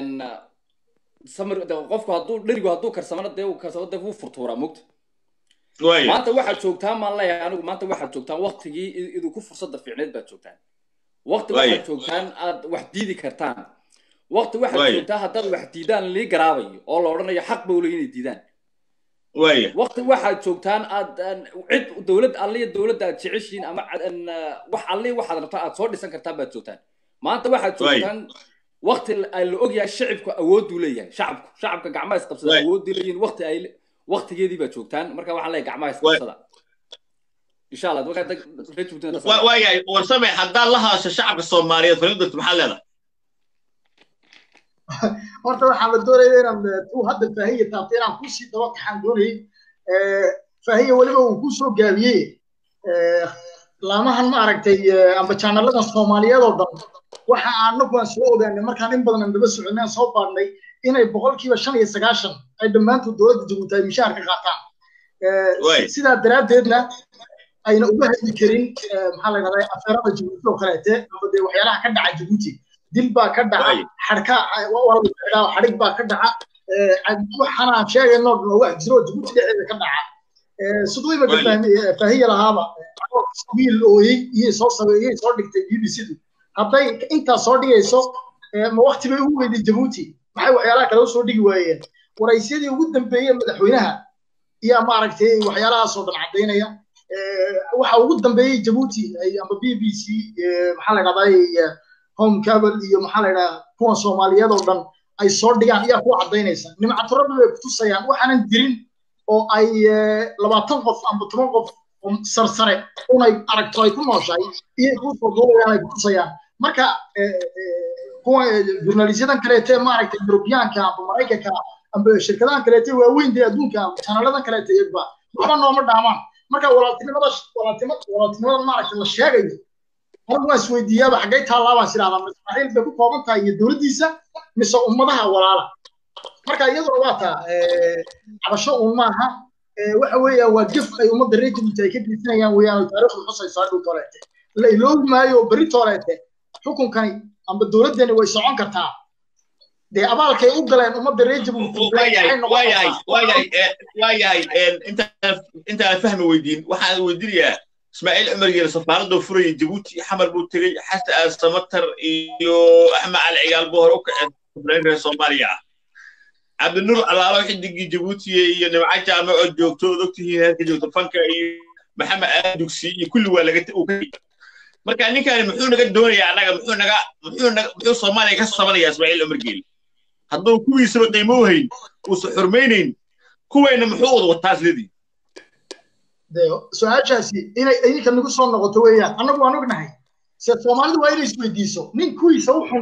samir qofku hadduu dherigu hadduu karsamana dee uu karsamo dee wuu furtuuraa mogta maanta waxaad joogtaan maan leeyahay anigu maanta waxaad joogtaan waktigii idinku fursadda fiicneed baad joogtaan wakti waxaad joogtaan aad wax diidi kartaan wakti waxaad joogtaan haddaad wax diidaan lii garaabayo oo la odhanayo xaq ba uley inay diidaan wakti waxaad joogtaan aad cid dowlad alliya dowladda aad jeceshiin ama wax alliya waxaad rabtaan aad soo dhisan kartaan baad joogtaan maanta waxaad joogtaan wakti la ogyahay shacibku awooduu leeyahay shacabku shacabka gacmaha isqabsada awooduu leeyihin wakti ay waktigeedii baad joogtaan marka waxaan leeyahay gacmaha isqabsada insha allah waayahay warsame haddaad la hadasho shacabka soomaaliyeed fariidot maxaa leedahay horta waxaan la doonaya inaan tuu hadda faahiya taabtay inaan kusii daba kaxaan doonayay faahiya weliba uu kusoo gaabiyey laamahan ma aragtay amba jaanaladan soomaaliyeed oo dhan waxa anagu aan soo ogaanay markaan in badan aan daba soconay aan soo baadhnay inay boqolkiiba shan iyo sagaashan ay dhammaantood dowladda jabuuti ay mishaar ka qaataan sidaa daraaddeedna ayna uga hadli karin maxaa la yidhahdaa afeerada jabuuti oo kaleete amba dee waxyaalaha ka dhaca jabuuti dil baa ka dhaca xadhka xadhig baa ka dhaca waxaan aan sheegayno dhan wax jiro jabuuti dhexdeeda ka dhaca siduu imaka faahiya lahaaba wiil ooyey iyay soo sameeyey soo dhigtay b b c-du hadday intaas soo dhigayso ma wakti bay ugu weyday jabuuti maxay waxyaalaha kale usoo dhigi waayeen waraysyadii ugu dambeeyey madaxweynaha iyaa maaragtay waxyaalahaasoo dhan caddaynaya waxa ugu dambeeyey jabuuti amba b b c maxaa la dhahdaa home cable iyo maxaa la yidhaha kuwan soomaaliyeed oo dhan ay soo dhigaan ayaa ku caddaynaysa nimcato rabbi bay kutusayaan waxaanan jirin oo ay labaatan qof amba toban qof sarsare unay aragto ay ku nooshahay iyay kusoo duubayaan ay kutusayaan marka kuwa jurnalisyadan kaleete maaragtay yurubiyaanka amba maraykanka amba shirkadahan kaleete waaweyn dee adduunka amba janaladan kaleete iyagba waxba nooma dhaamaan marka walaaltinimada walaaltinimada maaragtay la sheegayo anigu waan isweydiiyaaba xaggay taallaa baan sidhahdaa ismaaciil bay ku kooban tahay iyo dowladdiisa mise ummadaha walaala marka iyaduna waa taa cabasho uun maaha waxa weeya waa gef ay ummadda reer jabuuti ay ka geysanayaan weeyaan oo taariikhdu xusaysaa dhow tooleete la iloobi maayo berri tooleete xukunkani amba dowladdani way socon kartaa dee abaalkay u galeen ummadda reer jabuuti waayahay intaan fahmi weydiin waxaan weydiinayaa ismaaciil cumar geele safaaradoo furayay jabuuti xamar buu tegey xasan aal samatar iyo axmed cali cigaal buu hore u kaceen reer soomaaliya ah cabdinuur alaalo xidigii jabuutiye iyo nimca jaamac oo joogto ood ogtihiin heerka joogto fanka iyo maxamed aad dugsi iyo kulli waa laga uu ka marka ninkani muxuu naga doonayaa annaga muxuu naga muxuu naga muxuu soomaaliya ka sabanayaa ismaaciil cumar geele hadduu kuwiisaba qiimo u hayn uusan xurmaynayn kuwayna muxuu wada wataa isledii su-aashaasi inay idinka nagu soo noqoto weeyaan annagu waan ognahay se soomaalidu waa inay isweydiiso nin kuwiisa u xun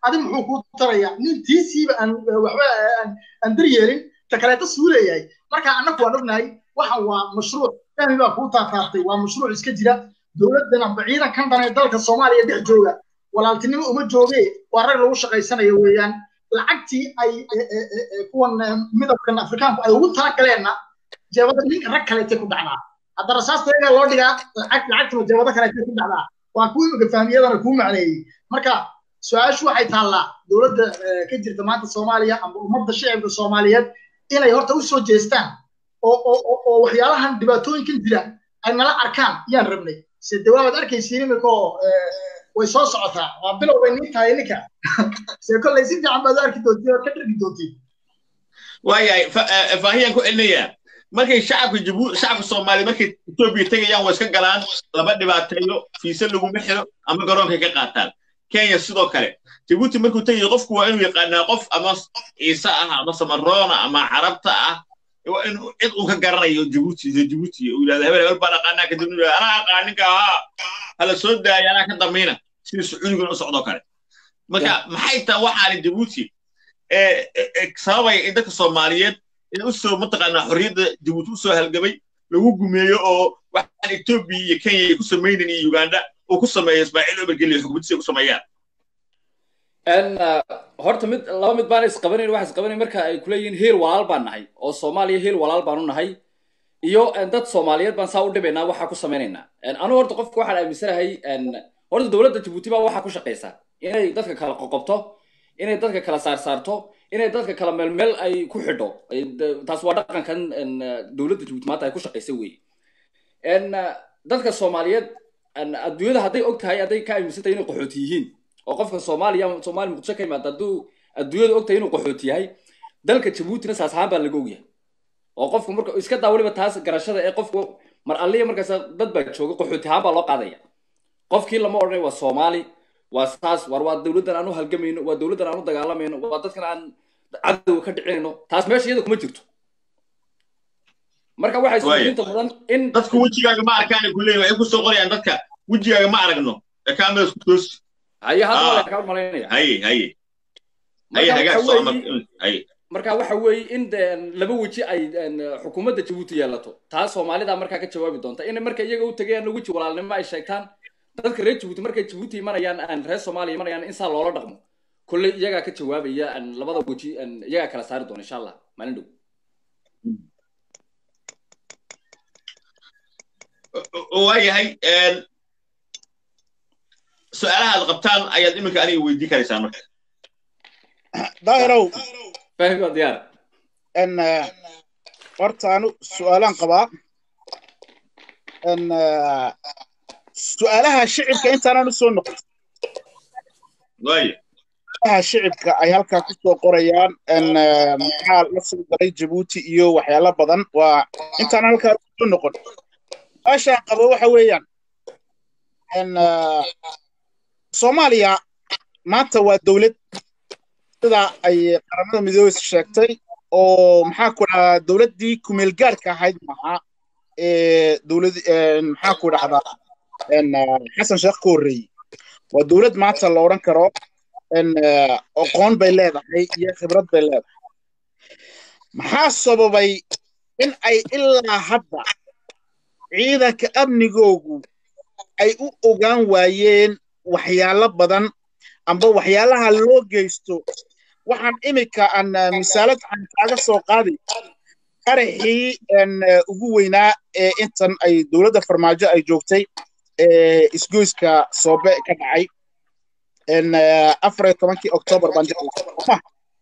adi muxuu kuu taraya nin tiisiiba aan waxba aan daryeelin ta kaleeta suu leeyahay marka annagu waan ognahay waxan waa mashruuc fahmi baa kuu taataartay waa mashruuc iska jira dowladdana ciidankan dhan ee dalka soomaaliya dhex jooga walaaltinimo uma jooge waa rag lagu shaqaysanayo weeyaan lacagtii ay kuwan midabkan afrikaanku ay ugu talagaleenna jeebada ninka rag kaleetay ku dhacdaa hadda rasaasta iyagaa loo dhigaa lacag lacagtuna jeebada kaleetay ku dhacdaa waa kuwii imika fahmiyadana kuu macneeyey marka su-aashu waxay taallaa dowladda ka jirta maanta soomaaliya ama ummadda shicibka soomaaliyeed inay horta u soo jeestaan oo oo oo waxyaalahan dhibaatooyinkan jira ay nala arkaan yaan rabnay se de waabaad arkaysiin imikoo way soo socotaa waa bilow bay niin tahay ninka se kolley si fiican baad u arki doontiin oo ka dhargi doontiin waayahay faahiyaan ku celinayaa markay shacabka jabu shacabka soomaaliya markay etoobiya tegayaan waa iska galaan laba dhibaateeyo fiise laguma xiro ama garoonkay ka qaataan kenya sidoo kale jabuuti markuu tegayo qofku waa inuu yaqaanaa qof ama ciise ah ama samaroona ama carabta ah waa inuu cid uu ka garanayo jabuuti jabuuti uu yidhahda hebel hebel baan aqaanaa kadib uu yidhahda anaa aqaaninka ahaa hala soo daaya anaa ka damiina sida sacuudigan u socdoo kale marka maxay tahay waxaani jabuuti sababaya in dadka soomaaliyeed in usoo mataqaanaa xorriyadda jabuuti usoo halgamay lagu gumeeyo oo waxaan etoobiya iyo kenya ay ku samaynan iyo uganda uu ku sameeyo ismaaciil umar geliyo xukuumaddiisa ku sameeyaan horta mid laba mid baan isqabanayn waxa isqabanayn marka ay kuleeyihiin heel walaal baan nahay oo soomaaliya heel walaal baan u nahay iyo dad soomaaliyeed baan saa u dhibaynaa waxaa ku samaynaynaa anigu horta qofka waxaan aaminsanahay horta dowladda jabuuti baa waxaa ku shaqaysaa inay dadka kala qoqobto inay dadka kala saarsaarto inay dadka kala meelmeel ay ku xidho taas waa dhaqankan dowladda jabuuti maanta ay ku shaqaysay wey dadka soomaaliyeed adduunyada hadday og tahay hadday ka aaminsan tahay inay qaxooti yihiin oo qofka soomaaliya soomaali muqdisho ka yimaada hadduu adduunyada og tahay inuu qaxooti yahay dalka jabuutina saas ahaan baa laga ogyahay oo qofku marka iska daa weliba taas garashada ee qofku mar alliya markaas dad baa jooga qaxooti ahaan baa loo qaadaya qofkii lama odhanay waa soomaali waa saas war waa dowladdan aan u halgamayno waa dowladdan aan u dagaalamayno waa dadkan aan cadowga ka dhicinayno taas meesha iyada kuma jirto marka waxay suulinta mudan in dadku wejigaaga ma arkaan ku leeyahay waxay ku soo qorayaan dadka wejigaaga ma aragno ee kaamera isku toos haye hadda waa kaa malaynaya haye haye haye hagaag soo amar haye marka waxa weeye in laba weji ay xukuumadda jabuuti yeelato taas soomaalida markaa ka jawaabi doonta in marka iyaga u tegayaan weji walaalnimo ay sheegtaan dadka reer jabuuti markay jabuuti imanayaan reer soomaaliya imanayaan in saa loola dhaqmo kolley iyagaa ka jawaabaya labada weji iyagaa kala saari doona insha allah maalin dhow waayahay su-aalaha aad qabtaan ayaad iminka aniga weydii karaysaan marka daahirow fahmi waa diyaar n horta anu su-aalaan qabaa n su-aalaha shicibka intaanan usoo noqon waaya su-aalaha shicibka ay halkaa kusoo qorayaan n maxaa la soo galay jabuuti iyo waxyaalo badan waa intaanan halkaa usoo noqon su-aashaan qabo waxa weeyaan n soomaaliya maanta waa dowlad sida ay qaramada midoobey sheegtay oo maxaa ku dhahdaa dowladdii kumeel gaarka ahayd maaha ee dowlad maxaa ku dhahdaa xasan sheekh ka horreeyey waa dowlad maanta la odhan karo aqoon bay leedahay iyo khibrad bay leedahay maxaa sababay in ay ilaa hadda ciidanka amnigoogu ay u ogaan waayeen waxyaalo badan amba waxyaalaha loo geysto waxaan imika aan misaalad aan kaaga soo qaaday qaraxii ugu weynaa ee intan ay dowladda farmaajo ay joogtay isgoyska soobe ka dhacay afar iyo tobankii octoobar baan jeclaa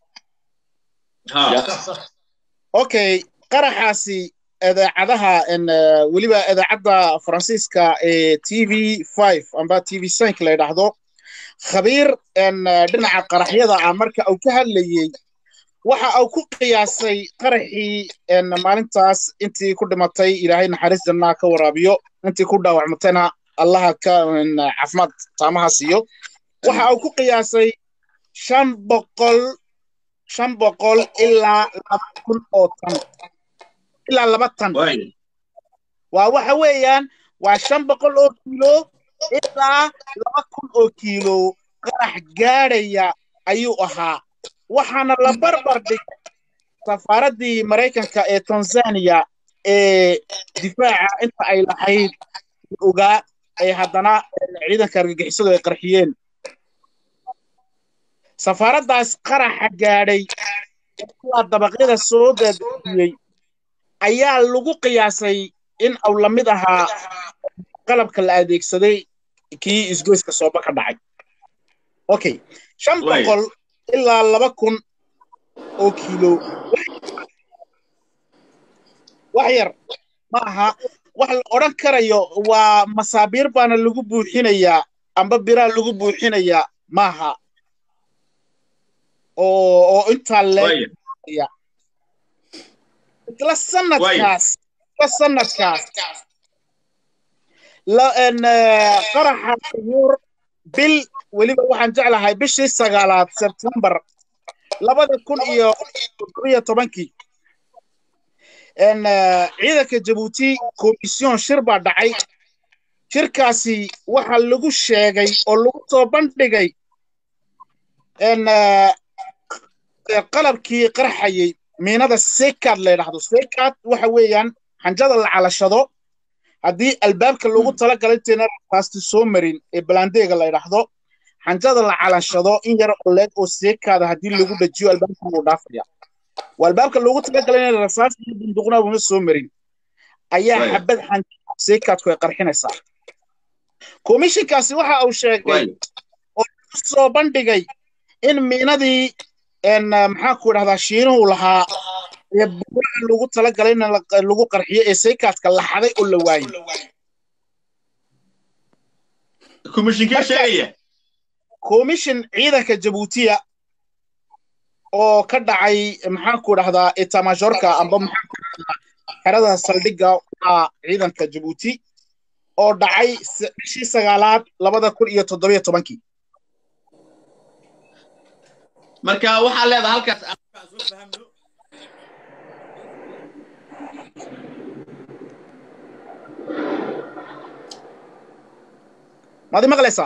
okay qaraxaasi idaacadaha weliba idaacadda faransiiska ee t v five amba t v cinq la yidhaahdo khabiir dhinaca qaraxyada ah marka uu ka hadlayey waxa uu ku qiyaasay qaraxii maalintaas intii ku dhimatay ilaahay naxariis jannaa ka waraabiyo intii ku dhaawacmatayna allaha ka caafimaad taamaha siiyo waxa uu ku qiyaasay shan boqol shan boqol ilaa laba kun oo tan ilaa laba tan waa waxa weeyaan waa shan boqol oo kiilo ilaa laba kun oo kiilo qarax gaadhaya ayuu ahaa waxaana la barbar dhigay safaaraddii maraykanka ee tanzania ee difaaca inta ay lahayd ogaa ay haddana ciidanka argagixisadu ay qarxiyeen safaaraddaas qaraxa gaadhay ilaa dabaqyada soo daadiyey ayaa lagu qiyaasay in uu la mid ahaa qalabka la adeegsaday kii isgoyska sooba ka dhacay okay shan boqol ilaa laba kun oo kiilo wax yar ma aha wax la odhan karayo waa masaabiir baana lagu buuxinayaa amba biraa lagu buuxinayaa maaha oo oo intaa leeya isla sanadkaas isla sanadkaas qaraxa yuur bil weliba waxaan jeclahay bishii sagaalaad sebtembar labada kun iyo iyo tobankii ciidanka jabuuti komisyon shir baa dhacay shirkaasi waxaa lagu sheegay oo lagu soo bandhigay qalabkii qarxayey miinada sekad la yidhaahdo sekad waxa weeyaan xanjada la calashado haddii albaabka loogu talagalay intayna rafaasti soo marin ee balandeega la yidhaahdo xanjada la calashado in yar oo leeg oo seekaada haddii lagu dhajiyo albaabka wuu dhaafaya waa albaabka loogu talagalay inay rasaas iyo bunduqnaabuna soo marin ayaa xabad xanjada seekadku ay qarxinaysaa komishinkaasi waxa uu sheegay oo lagu soo bandhigay in miinadii maxaa ku idhahdaa shiinuhu lahaa ee buuraha loogu talagalay in lagu qarxiyo ee seekaadka la xaday oo la waayey komishinkee sheegaya komishin ciidanka jabuutiya oo ka dhacay maxaan ku idhahdaa etamajorka amba maxaan ku idhahdaa xerada saldhigga waa ciidanka jabuuti oo dhacay bishii sagaalaad labada kun iyo toddobiyo tobankii marka waxaa leedahay halkaas aan soo fahamno maad i maqlaysaa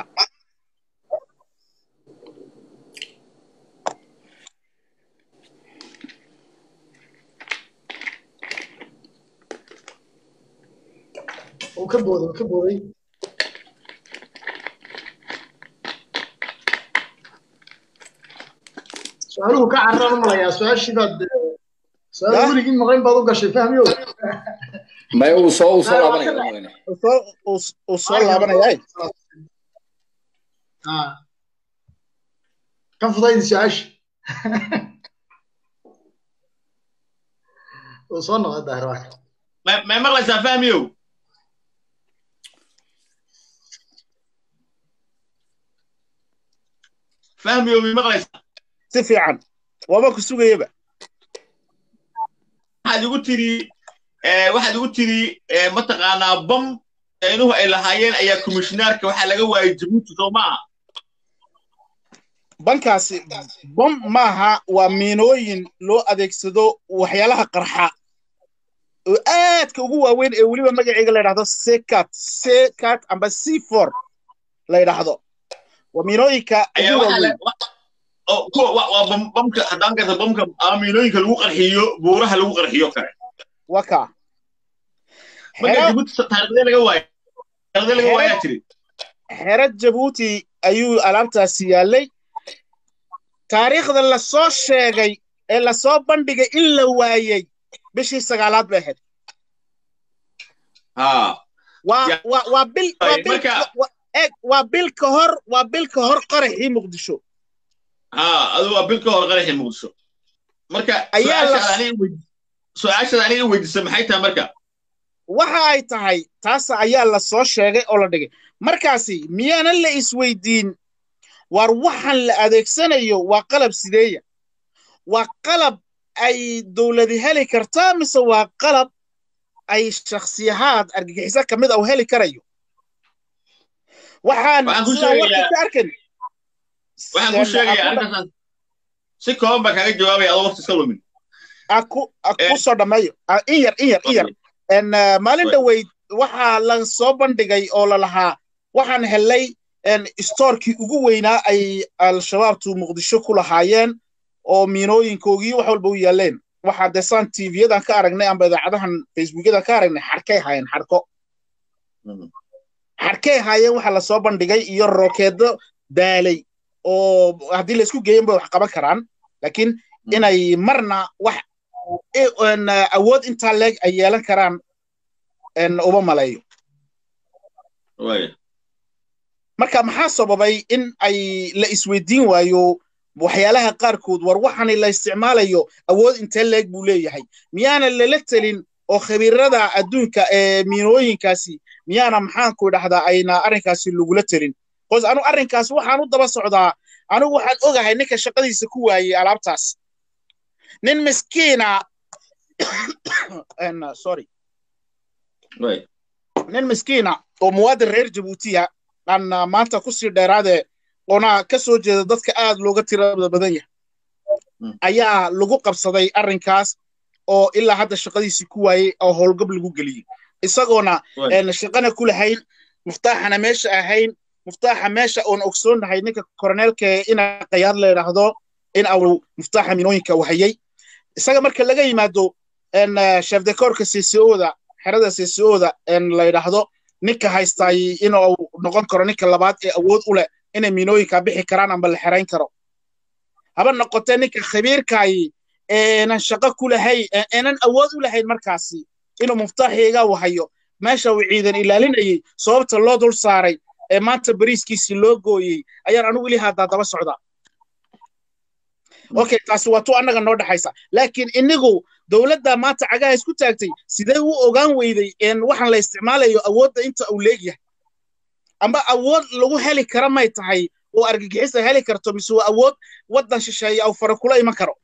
uu ka booday uu ka booday su-aaluhu ka carraan u malayaa su-aashii baad su-aal weligii maqayn baad u gashay fahmiyo may uu soo uu soo laabanaya maqlayne uu soo laabanaya ka fudaydi su-aasha uu soo noqday daahir waa may maqlaysaa fahmiyow fahmiyow may maqlaysaa si fiican waaba ku sugayaba waxaad igu tiri waxaad igu tiri mataqaanaa bam inuhu ay lahaayeen ayaa komishinaarka waxaa laga waayey jabuuti soo maaha bankaasi bom maaha waa miinooyin loo adeegsado waxyaalaha qarxa oo aadka ugu waaweyn ee weliba magaceega la yidhahdo sekat sekat amba c for la yidhaahdo waa miinooyinka ugu waaweyn waa bamka haddaan garta bamka ama miinooyinka lagu qarxiyo buuraha lagu qarxiyo kale waka marka jabuuti taariikhdee laga waaya taariikhdee laga waayaa jiri xero jabuuti ayuu alaabtaasi yaallay taariikhda la soo sheegay ee la soo bandhigay in la waayey bishii sagaalaad bay ahayd waa bil eeg waa bil ka hor waa bil ka hor qaraxii muqdisho adu waa bil ka hor qaraxii muqdisho marka su-aashaada aniga weydiisa maxay tahay marka waxa ay tahay taas ayaa la soo sheegay oo la dhigay markaasi miyaanan la isweydiin war waxaan la adeegsanayo waa qalab sideeya waa qalab ay dowladi heli kartaa mise waa qalab ay shakhsiyahaad argagixiso ka mid a u heli karayo waxaan sidaa warka ka arkan waxaan ku sheegaya arrintaas si kooban baa kaaga jawaabaya adoo waqti iska lumin aku ku soo dhammeeyo in yar in yar in yar maalin dhaweyd waxaa la soo bandhigay oo la lahaa waxaan helay stoorkii ugu weynaa ay al-shabaabtu muqdisho ku lahaayeen oo miinooyinkoogii wax walba u yaaleen waxaa dee saan tvyadan ka aragnay amba idaacadahan facebookyadan ka aragnay xarkay haayeen xarko xarkay haayeen waxa lasoo bandhigay iyo rokeedo daalay oo haddii laisku geeyan bay wax qaban karaan laakiin inay marna wax awood intaa leeg ay yeelan karaan uma maleeyo marka maxaa sababay in ay la isweydiin waayo waxyaalaha qaarkood war waxani la isticmaalayo awood intee leeg buu leeyahay miyaana lala telin oo khabiirada adduunka ee miinooyinkaasi miyaana maxaanku idhahdaa ayna arrinkaasi lagula telin bos anu arrinkaas waxaan u daba socdaa anigu waxaan ogahay ninka shaqadiisa ku waayey alaabtaas nin miskiina sorry nin miskiina oo muwaadin reer jabuutiya aan maanta kusii dheeraade oona ka soo jeeda dadka aad looga tirada badan yahay ayaa lagu qabsaday arrinkaas oo ilaa hadda shaqadiisii ku waayey oo howlgab lagu geliyey isagoona shaqana ku lahayn muftaaxana meesha ahayn muftaaxa meesha oon ogsoonnahay ninka koroneelka ina qayaad la idhaahdo in au muftaaxa minooyinka wahayey isaga marka laga yimaado shefdekoorka ccoda xerada ccoda la idhaahdo ninka haystaay inuu noqon karo ninka labaad ee awood u leh inay minooyinka bixi karaan amba la xerayn karo haba noqotee ninka khabiirkaayi eenan shaqo ku lahayn eenan awood u lahayn markaasi inuu muftaaxiga wahayo meesha uu ciidan ilaalinayey sababta loo dul saaray ee maanta bariiskiisii loo gooyey ayaan anigu ilii haddaa daba socdaa okay taasi waa tu annaga noo dhexaysa laakiin inigu dowladda maanta cagaha isku taagtay sidee u ogaan weyday waxaan la isticmaalayo awoodda inta uu leegyahay amba awood lagu heli kara may tahay oo argagixisa heli karto mise waa awood waddan shisheeye au fara kula iman karo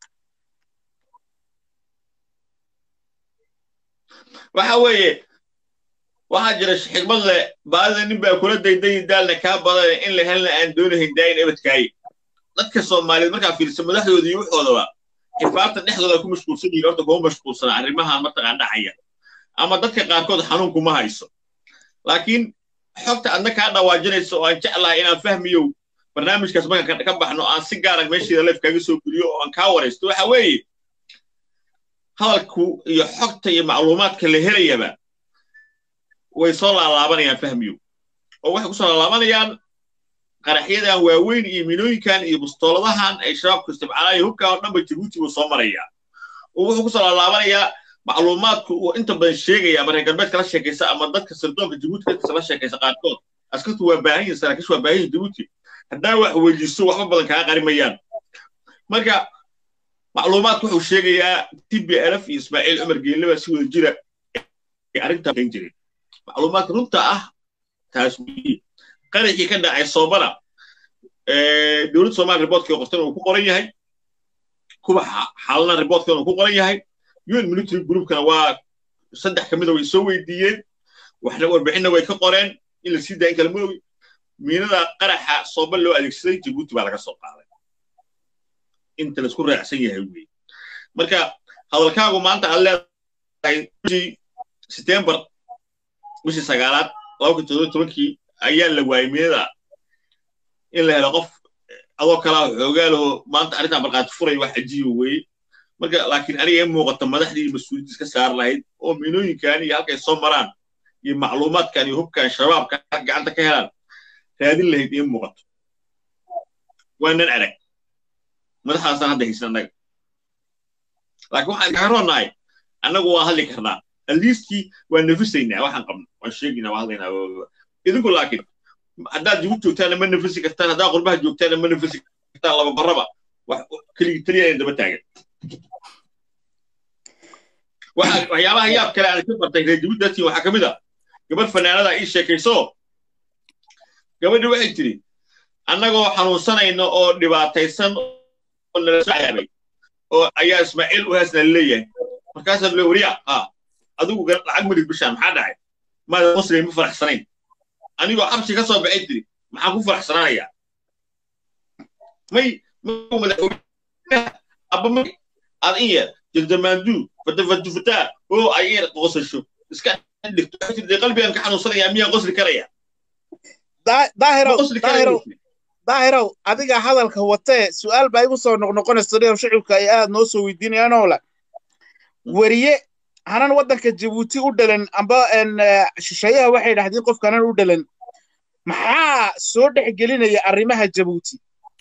waxa weeye waxaa jira xigmad leh baadida nin baa kula daydayi daalna kaa badan in la helna aan doonahayn daayin ebadkaaye dadka soomaaliyeed markaa fiirsa madaxdooda iyo waxoodaba xifaarta dhexdooda ku mashquulsan yihiin horta kuma mashquulsana arrimahan mataqaan dhacaya ama dadka qaarkood xanuun kuma hayso laakiin xogta adna kaa dhawaajinaysa oo aan jeclahay inaan fahmiyo barnaamijkaas markaan ka baxno aan si gaara meesheeda leef kaaga soo geliyo oo aan kaa waraysto waxa weeye hadalku iyo xogta iyo macluumaadka la helayaba way soo laalaabanayaan fahmiyo oo waxay ku soo laalaabanayaan qaraxyadan waaweyn iyo minooyinkan iyo bustooladahan ay shabaabku isticmaalaan hubka oo dhanba jabuuti buu soo marayaa oo wuxuu ku soo laalaabanayaa macluumaadku uu inta badan sheegaya ama reer galbeedka la sheekaysa ama dadka sirdoonka jabuuti dadkasa la sheekaysa qaarkood askartu waa baahan yihin saraakiishu waa baahan yihin jabuuti haddaa wax weydiiso waxba badan kaa qarimayaan marka macluumaadku wuxuu sheegayaa t b lf iyo ismaaciil cumar geelleba si wada jira ay arrintaa qayn jireen macluumaadka runta ah taas weye qaraxii ka dhacay soomana dowladda soomaaliya riboortkii qortana uu ku qoran yahay kuwa xaalana riboortkana uu ku qoran yahay un military groupkana waa saddex ka mida way soo weydiiyeen waxna warbixinna way ka qoreen in la sii daayin kala moogi miinada qaraxa sooba loo adeegsaday jabuuti baa laga soo qaaday inta laisku raacsan yahay weye marka hadalkaagu maanta aad leedahay bishii setembar bishii sagaalaad laba kun toddoba tobankii ayaa la waayey miinada in la helo qof adoo kalaa xoogaalaho maanta arrintan markhaati furay wax cajiiba weeye marka laakiin aniga in muuqata madaxdii mas-uuliyaddiis ka saar lahayd oo miinooyinkan iyo halkay soo maraan iyo macluumaadkan iyo hubkan shabaabka gacanta ka helaan raadin lahayd in muuqato waanan arag madaxdaasaan hadda haysan annaga laakiin waxaan kaga roonahay annagu waa hadli karnaa aliistii waa nafisaynaa waxaan qabno waan sheegaynaa waa hadlaynaa idinku laakiin haddaad jabuuti joogtaana ma nafisi kartaan haddaad qurbaha joogtaana ma nafisi kartaan laba barraba keligii taliya daba taagan waxyaabaha yaab kale aan ka bartay reer jabuuti dadkii waxaa ka mid a gabadh fanaanada ii sheekayso gabadhi waxay tiri annagoo xanuunsanayno oo dhibaataysan oo nala soo cayaabay oo ayaa ismaaciil u heesna leeyahay markaasaa le wariya ha adigu lacag madid bishaan maxaa dhacay maada muslim ma faraxsanayn anigoo xabsi ka soo baxay tiri maxaan ku faraxsanaanayaa may abba may aad in yeer jildamaandu fatafatufataa oo ay in qosasho iska dhigto qalbigan ka xanuunsanayaa miyaan qosli karaya daahirow daahirow daahirow adiga hadalka watee su'aal baa igu soo noqnoqonaysa dhinaw shicibka ay aad noo soo weydiinayaan oo le weriye hanan waddanka jabuuti u dhalan amba shisheeyaha waxay dhahdeen qofka hanan u dhalan maxaa soo dhex gelinaya arrimaha jabuuti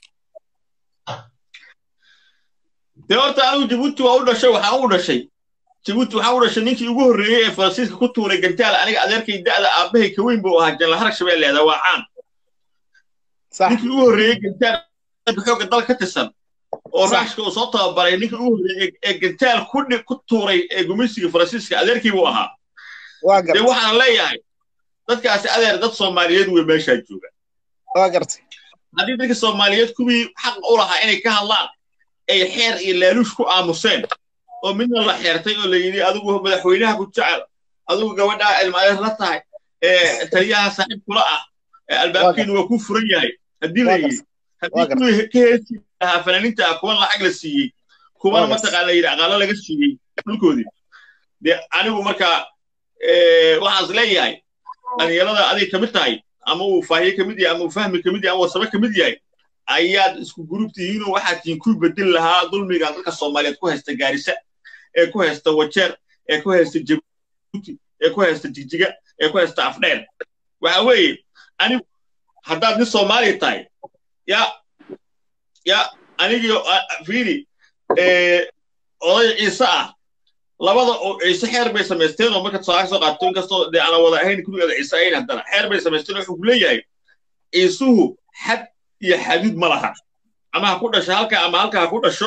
dee horta anigu jabuuti waa u dhashay waxaan u dhashay jabuuti waxaan u dhashay ninkii ugu horreeyey ee faransiiska ku tuuray gantaal aniga adeerkay da'da aabbahay ka weyn buu ahaa janla harag shabeelleeda waa caan ninkii ugu horreeyey gantaal xoogga dal ka tirsan oo raashka uu soo tababaray ninkii ugu horreeyey ee gantaal ku tuuray ee gumaysiga faransiiska adeerkii buu ahaa dee waxaan leeyahay dadkaasi adeer dad soomaaliyeed wey meeshaa jooga haddii dadka soomaaliyeed kuwii xaq u lahaa inay ka hadlaan ay xeer iyo laaluush ku aamuseen oo midna la xeertay oo la yidhi adigu madaxweynaha ku jecel adigu gabadhaa ilmaadeer la tahay taliyaha saaxiib kula ah albaabkeedu waa ku furan yahay haddii la yidhi haddii kuwii ka heesi lahaa fanaaniinta ah kuwan lacag la siiyey kuwana mataqaana yidhi aqaalo laga siiyey dhulkoodii dee anigu markaa waxaas leeyahay dhalinyarada adig ka mid tahay ama uu faahiye ka mid yahay ama uu fahmi ka mid yahay ama wasabe ka mid yahay ayaad isku gruub tihiinoo waxaad tihiin ku bedel lahaa dulmiga dadka soomaaliyeed ku haysta gaarisa ee ku haysta wajeer ee ku haysta jabuuti ee ku haysta jigjiga ee ku haysta afdheer waxa weeye anigu haddaad nin soomaaliya tahay ya ya anigii fiiri oday ciise ah labada oo ciise xeer bay samaysteen oo markaad soo soo qaato inkastoo dee ana wada ahayn kuligeeda ciise ahayn haddana xeer bay samaysteen wuxuu ku leeyahay ciisuhu xad iyo xaduud ma laha ama ha ku dhasho halka ama halka ha ku dhasho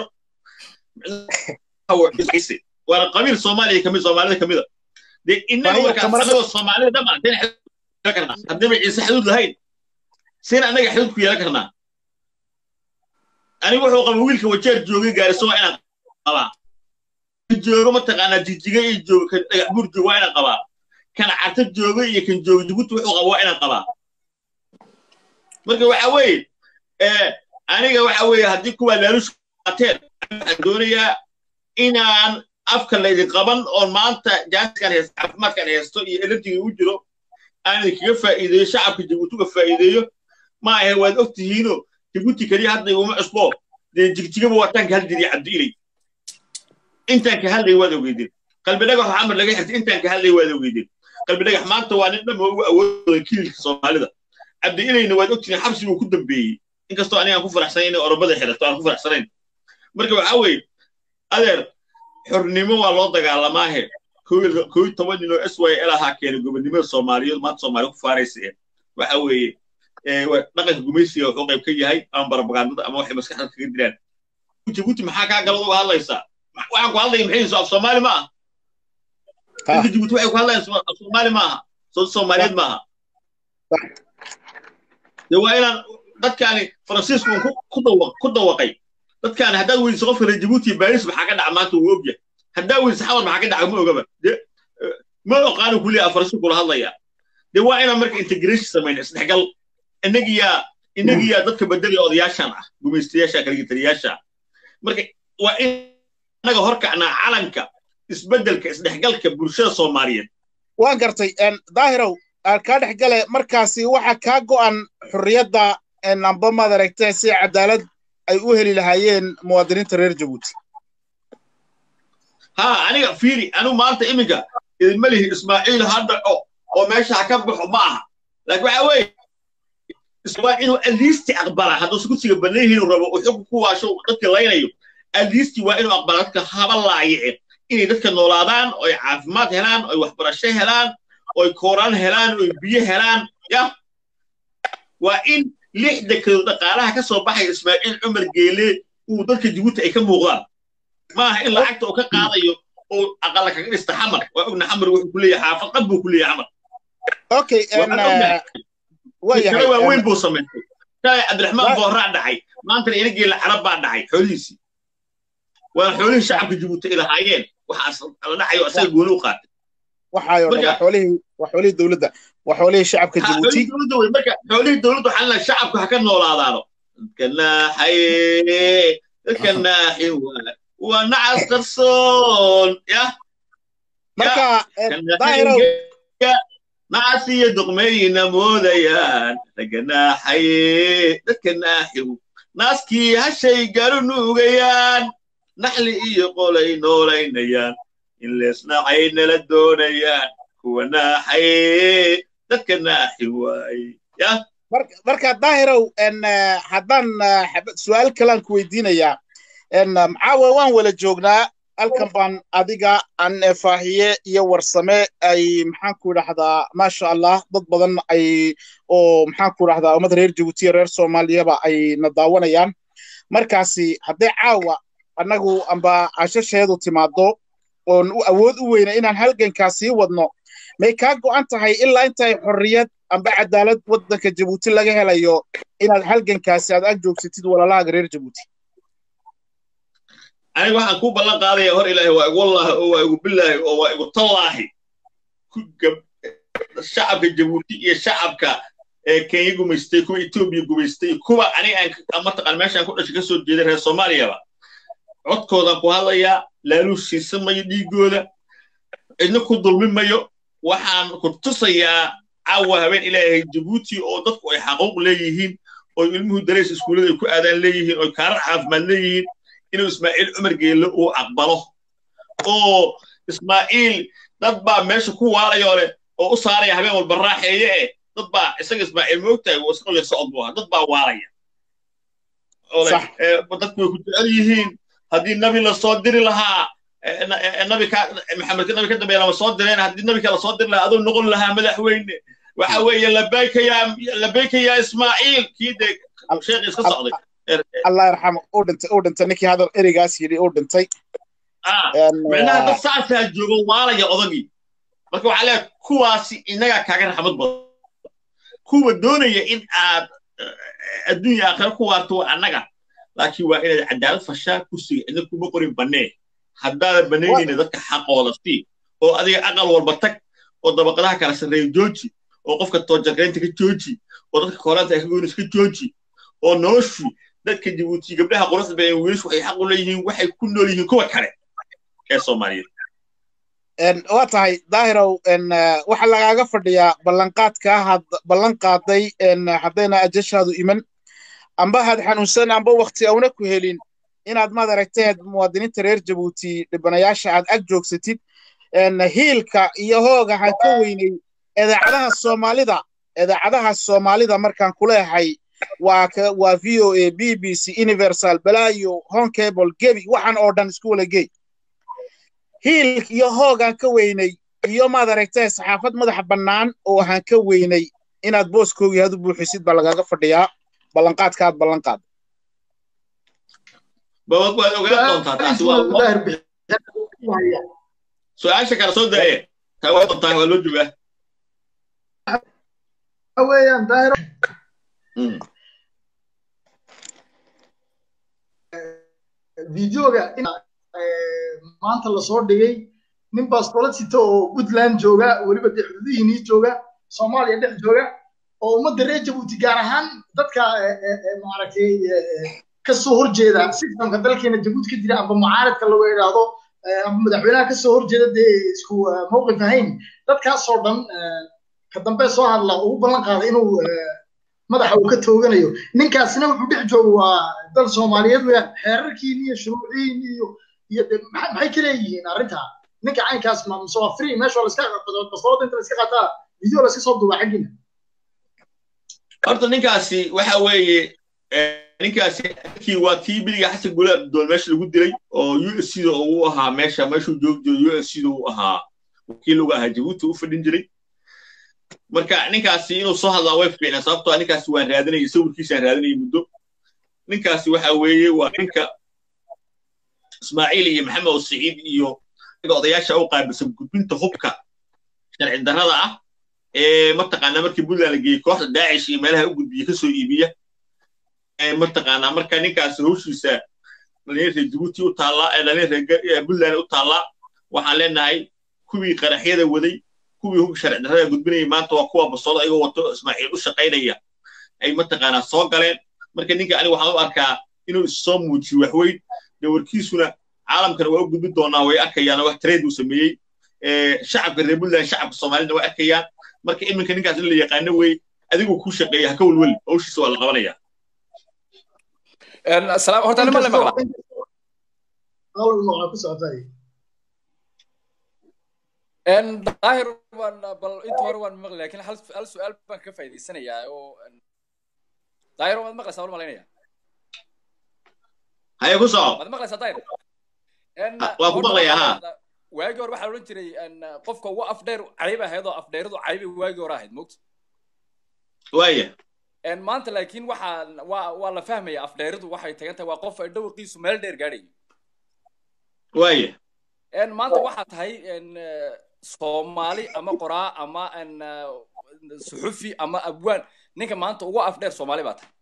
waana qabiil soomaaliya kamid soomaalida kamida dee innaga markaa anagoo soomaalida dhamaan karnaa haddaba ciise xaduud lahayn sina annaga xaduud ku yeelan karnaa anigu wuxuu qaba wiilka wajeer joogay gaariso waa inaan qabaa joogo mataqaanaa jijiga iyo joogo kan dhagax buur joogo waa inaan qabaa kan carta jooga iyo kan jooga jabuuti wuxuu qaba waa inaan qabaa marka waxa weeye aniga waxa weeye haddii kuwaa laalush qaateen waxaan doonayaa inaan afka laydin qaban oon maanta jaaniskan haysto caafimaadkan haysto iyo elerjiga u jiro aan idinkaga faa'iideeyo shacabka jabuuti uga faa'iideeyo ma ahe waad og tihiino jabuuti keliya hadda iguma cusbo dee jigjigaba waataan ka hadlaya cabdiilay intaan ka hadlay waad ogeydeen qalbi dhagax xamar laga xirtay intaan ka hadlay waad ogeydeen qalbi dhagax maanta waa nin dhama ugu awoodooda kililka soomaalida cabdiilayna waad ogtihiin xabsi buu ku dambeeyey inkastoo aniga aan ku faraxsanayn inay oromada xirato aan ku faraxsanayn marka waxa weeye adeer xornimo waa loo dagaalamaahe koo toban nin oo s y l ahaa keenay gobonnimada soomaaliyeed maanta soomaaliya ku faaraysa eh waxa weeye dhaqanka gumaysiga wuxuu qayb ka yahay ama barabagaandada ama waxay maskaxda kaga dilaan jabuuti maxaa kaa galad uga hadlaysaa waxaan ku hadlaya maxay af soomaali ma aha dadka jabuuti waxay ku hadlayaan af soomaali ma aha soomaaliyeed ma aha de waa inaan dadkaani faransiisku ku dawaqay dadkaani haddaad weydiso qofka reer jabuuti iyo baaris maxaa ka dhaca maanta wuu ogyahay haddaa weydiso xawar maxaa ka dhaca ma ogaba de ma oqaanu kuliya faransiisku kula hadlaya de waa inaan marka integration samayna isdhexgal innagiyaa innagiyaa dadka bedelaya odayaashan ah gumaystayaasha kaligitaliyaasha marka waa in annaga horkacnaa calanka isbeddelka isdhexgalka bulshada soomaaliyeed waan gartay daahirow kaa dhex gale markaasi waxa kaa go'an xurriyadda amba maad aragtee si cadaalad ay u heli lahaayeen muwaadiniinta reer jabuuti ha aniga fiiri anigu maanta iminka idinma lihi ismaaciil ha dhaco oo meesha ha ka baxo ma aha laakiin waxa weeye waa inuu aliisti aqbala hadduu sukursiga banayhiinu rabo uu xukun ku waasho dadka laynayo aliisti waa inuu aqbala dadka haba laayice inay dadka noolaadaan oy caafimaad helaan oy waxbarasho helaan oy kooraan helaan oy biyo helaan ya waa in lixda kado dhaqaalaha ka soo baxaya ismaaciil cumar geele uu dadka jabuuti ay ka muuqdaan maaha in lacagta uu ka qaadayo oo aqala kaga dhista xamar waa ogna xamar wuxuu ku leeyahay xaafad qad buu ku leeyahay xamar okay kale waaweyn buu samaystay shalay cabdiraxmaan booraa dhacay maantana ina geela carab baa dhacay xoolihiisii waa xoolihii shacabka jabuuti ay lahaayeen waxaas la dhacayo asaga gooni u qaatay waxaayo dhan waa xoolihii waa xoolihii dowladda waa xoolihii shacabka jabuuti dowladda wey marka xoolihii dowladda waxaa la shacabku ha ka noolaadaano dadka naaxaye dadka naaxi waa nacas qarsoon ya marka daahirow nacasiyo duqmeeyina moodayaan ragga naaxaye dadka naaxiw naaskii hashay garu nuugayaan naxli iyo qolay noolaynayaan in leesnacay nala doonayaan kuwa naaxaye dadka naaxi waaye yah marka daahirow haddaan su-aal kalaan ku weydiinayaa maxaawe waan wala joognaa halkan baan adiga an faahiye iyo warsame ay maxaan ku idhahdaa maasha allah dad badan ay oo maxaan ku idhahdaa ummad reer jabuuti iyo reer soomaaliyaba ay na daawanayaan markaasi hadday caawa annagu amba cashasheedu timaado oon u awood u weyna inaan halgankaas sii wadno may kaa go'an tahay ilaa intay xorriyad amba cadaalad waddanka jabuuti laga helayo inaad halgankaasi aad ag joogsatid walaalahaaga reer jabuuti aniga waxaan ku ballan qaadaya hor ilaahi waa igu wallaahi oo waa igu billaahi oo waa igu tallaahi shacabka jabuuti iyo shacabka kenya gumaystay kuwa etoobiya gumaystay kuwa aniga aan mataqaan meeshaan ku dhashay ka soo jeeday reer soomaaliyaba codkoodaan ku hadlayaa laaluush siisan mayo dhiigooda cidna ku dulmi mayo waxaan ku tusayaa caawa habeen ilaahay jabuuti oo dadku ay xaquuq leeyihiin oo ilmuhu dareys iskuullada ay ku aadaan leeyihiin oo kaarar caafimaad leeyihiin inuu ismaaciil cumar geelle uu aqbalo oo ismaaciil dad baa meesha ku waalaya leh oo u saaraya habeen walba raaxeeye eh dad baa isaga ismaaciil moogtahay uu isna yar socod buu ahaa dad baa waalaya dadku way ku jecel yihiin haddii nabi la soo diri lahaa nabi ka maxamed nabi ka dambeeya lama soo direen haddii nabi kala soo diri lahaa aduu noqon lahaa madaxweyne waxa weeye labayka yaa labayka yaa ismaaciil kii dee sheekh iska socday allah yarxamo uu dhintay uu dhintay ninkii hadal ereygaas yidhi uu dhintay micnaha dad saasaa joogo waalaya odagii marka waxaa leeyahay kuwaasi innagaa kaaga raxmad badan kuwa doonaya in aad adduunya aakhira ku waarto waa annaga laakiin waa inaad cadaalad fashaa kursiga cidna kuma qorin bannee haddaadan bannaynayna dadka xaqooda sii oo adiga aqal walba tag oo dabaqadaha kala sarreeya jooji oo qofka toojarreynta ka jooji oo dadka koolaanta ka goynaysa ka jooji oo noloshu dadka jabuuti gabdhaha quruxda badan wiilashu waxay xaq u leeyihiin waxay ku nool yihiin kuwa kale ee soomaaliyeed waa tahay daahirow waxaa lagaaga fadhiyaa ballanqaadka had ballan qaaday haddayna ajashaadu iman amba had xanuunsan amba wakti auna ku helin inaad maad aragteed muwaadiniinta reer jabuuti dhibanayaasha aad ag joogsatid hiilka iyo hooga han ka weynay idaacadaha soomaalida idaacadaha soomaalida markaan kuleehay waa waa v o a b b c universal balaayo honcable gebi waxaan oo dhan isku wala gey hiilk iyo hoogaan ka weynay iyo maad aragtee saxaafad madaxa bannaan oo ahaan ka weynay inaad booskoogii hadu buuxisid baa lagaaga fadhiyaa ballanqaadka aad ballanqaad waad ogaan doontaa taasi su-aasha kale soo daaye taa waa doontaa waa loo joogaa weeyaan daahiro videoga maanta lasoo dhigay nin bastoolad sita oo puntland jooga weliba dee xuduudihiinii jooga soomaaliya dhex jooga oo ummadda reer jabuuti gaar ahaan dadka maaragtay kasoo horjeeda sistamka dalkeena jabuuti ka jira amba mucaaradka lagu idhaahdo amba madaxweynaha kasoo horjeeda dee isku mawqif ahayn dadkaasoo dhan ka dambe soo hadla ugu ballan qaaday inuu madaxa uu ka tooganayo ninkaasina wuxuu dhex jooga waa dal soomaaliyeed weeyaan xeerarkiin iyo shuruuciin iyo iyo maxay ka leeyihiin arrintaa ninka caynkaas ma mise waa free meesha laska bastoolada inta laska qaataa video laska soo duubaa xaggiina horta ninkaasi waxa weeye ninkaasi ninkii waa kii biliga xasan gulaab doon meesha lagu dilay oo u s c da uu ahaa meesha meeshuu joogi jiro u s c da uu ahaa wakiil uga ahaa jabuuti u fadhin jiray marka ninkaasi inuu soo hadlaa way fiicnaa sababtoo ninkaasi waan raadinayay sawirkiisaan raadinayay muddo ninkaasi waxa weeye waa ninka ismaaciil iyo maxamed oo siciid iyo odayaasha u qaabilsan gudbinta hubka sharci darrada ah ee mataqaanaa markii puntland la geeyey kooxda daacish iyo meelaha u gudbiya kasoo iibiya mataqaanaa marka ninkaasi hawshiisa dhallinyar reer jabuuti u taallaa ee dhallinyar reer puntland u taallaa waxaan leenahay kuwii qaraxyada waday kuwii hubka sharci darrada gudbinayay maanta waa kuwa bastoolo ayagoo wato ismaaciil u shaqaynaya ay mataqaanaa soo galeen marka ninka aniga waxaan u arkaa inuu issoo muujiyo waxweyn dee warkiisuna caalamkana waa u gudbin doonaa way arkayaan wax trade uu sameeyey shacabka reer puntland shacabka soomaalida way arkayaan marka iminka ninkaas in la yaqaano wey adigu ku shaqeeya ha ka welweli hawshiisa waa la qabanaya horta nima la maqla ku socotay daahir waan bal inta hore waan maqli lakin hal hal su-aal baan ka faa'iidaysanayaa oo daahir waad maqlaysaa waan malaynaya haye ku soco waad maqlaysaa daahir waa ku maqlayaa ha waagii hore waxaa odhan jiray qofka ugu afdheer cayb ahayd oo afdheeradu caybay waagii hore ahayd mogta waaya maanta laakiin waxaa waa waa la fahmaya afdheeridu waxay tagan tahay waa qof dhawaqiisu meel dheer gaadhayo waaya maanta waxaa tahay soomaali ama qoraa ama suxufi ama abwaan ninka maanta ugu afdheer soomaali baa tahay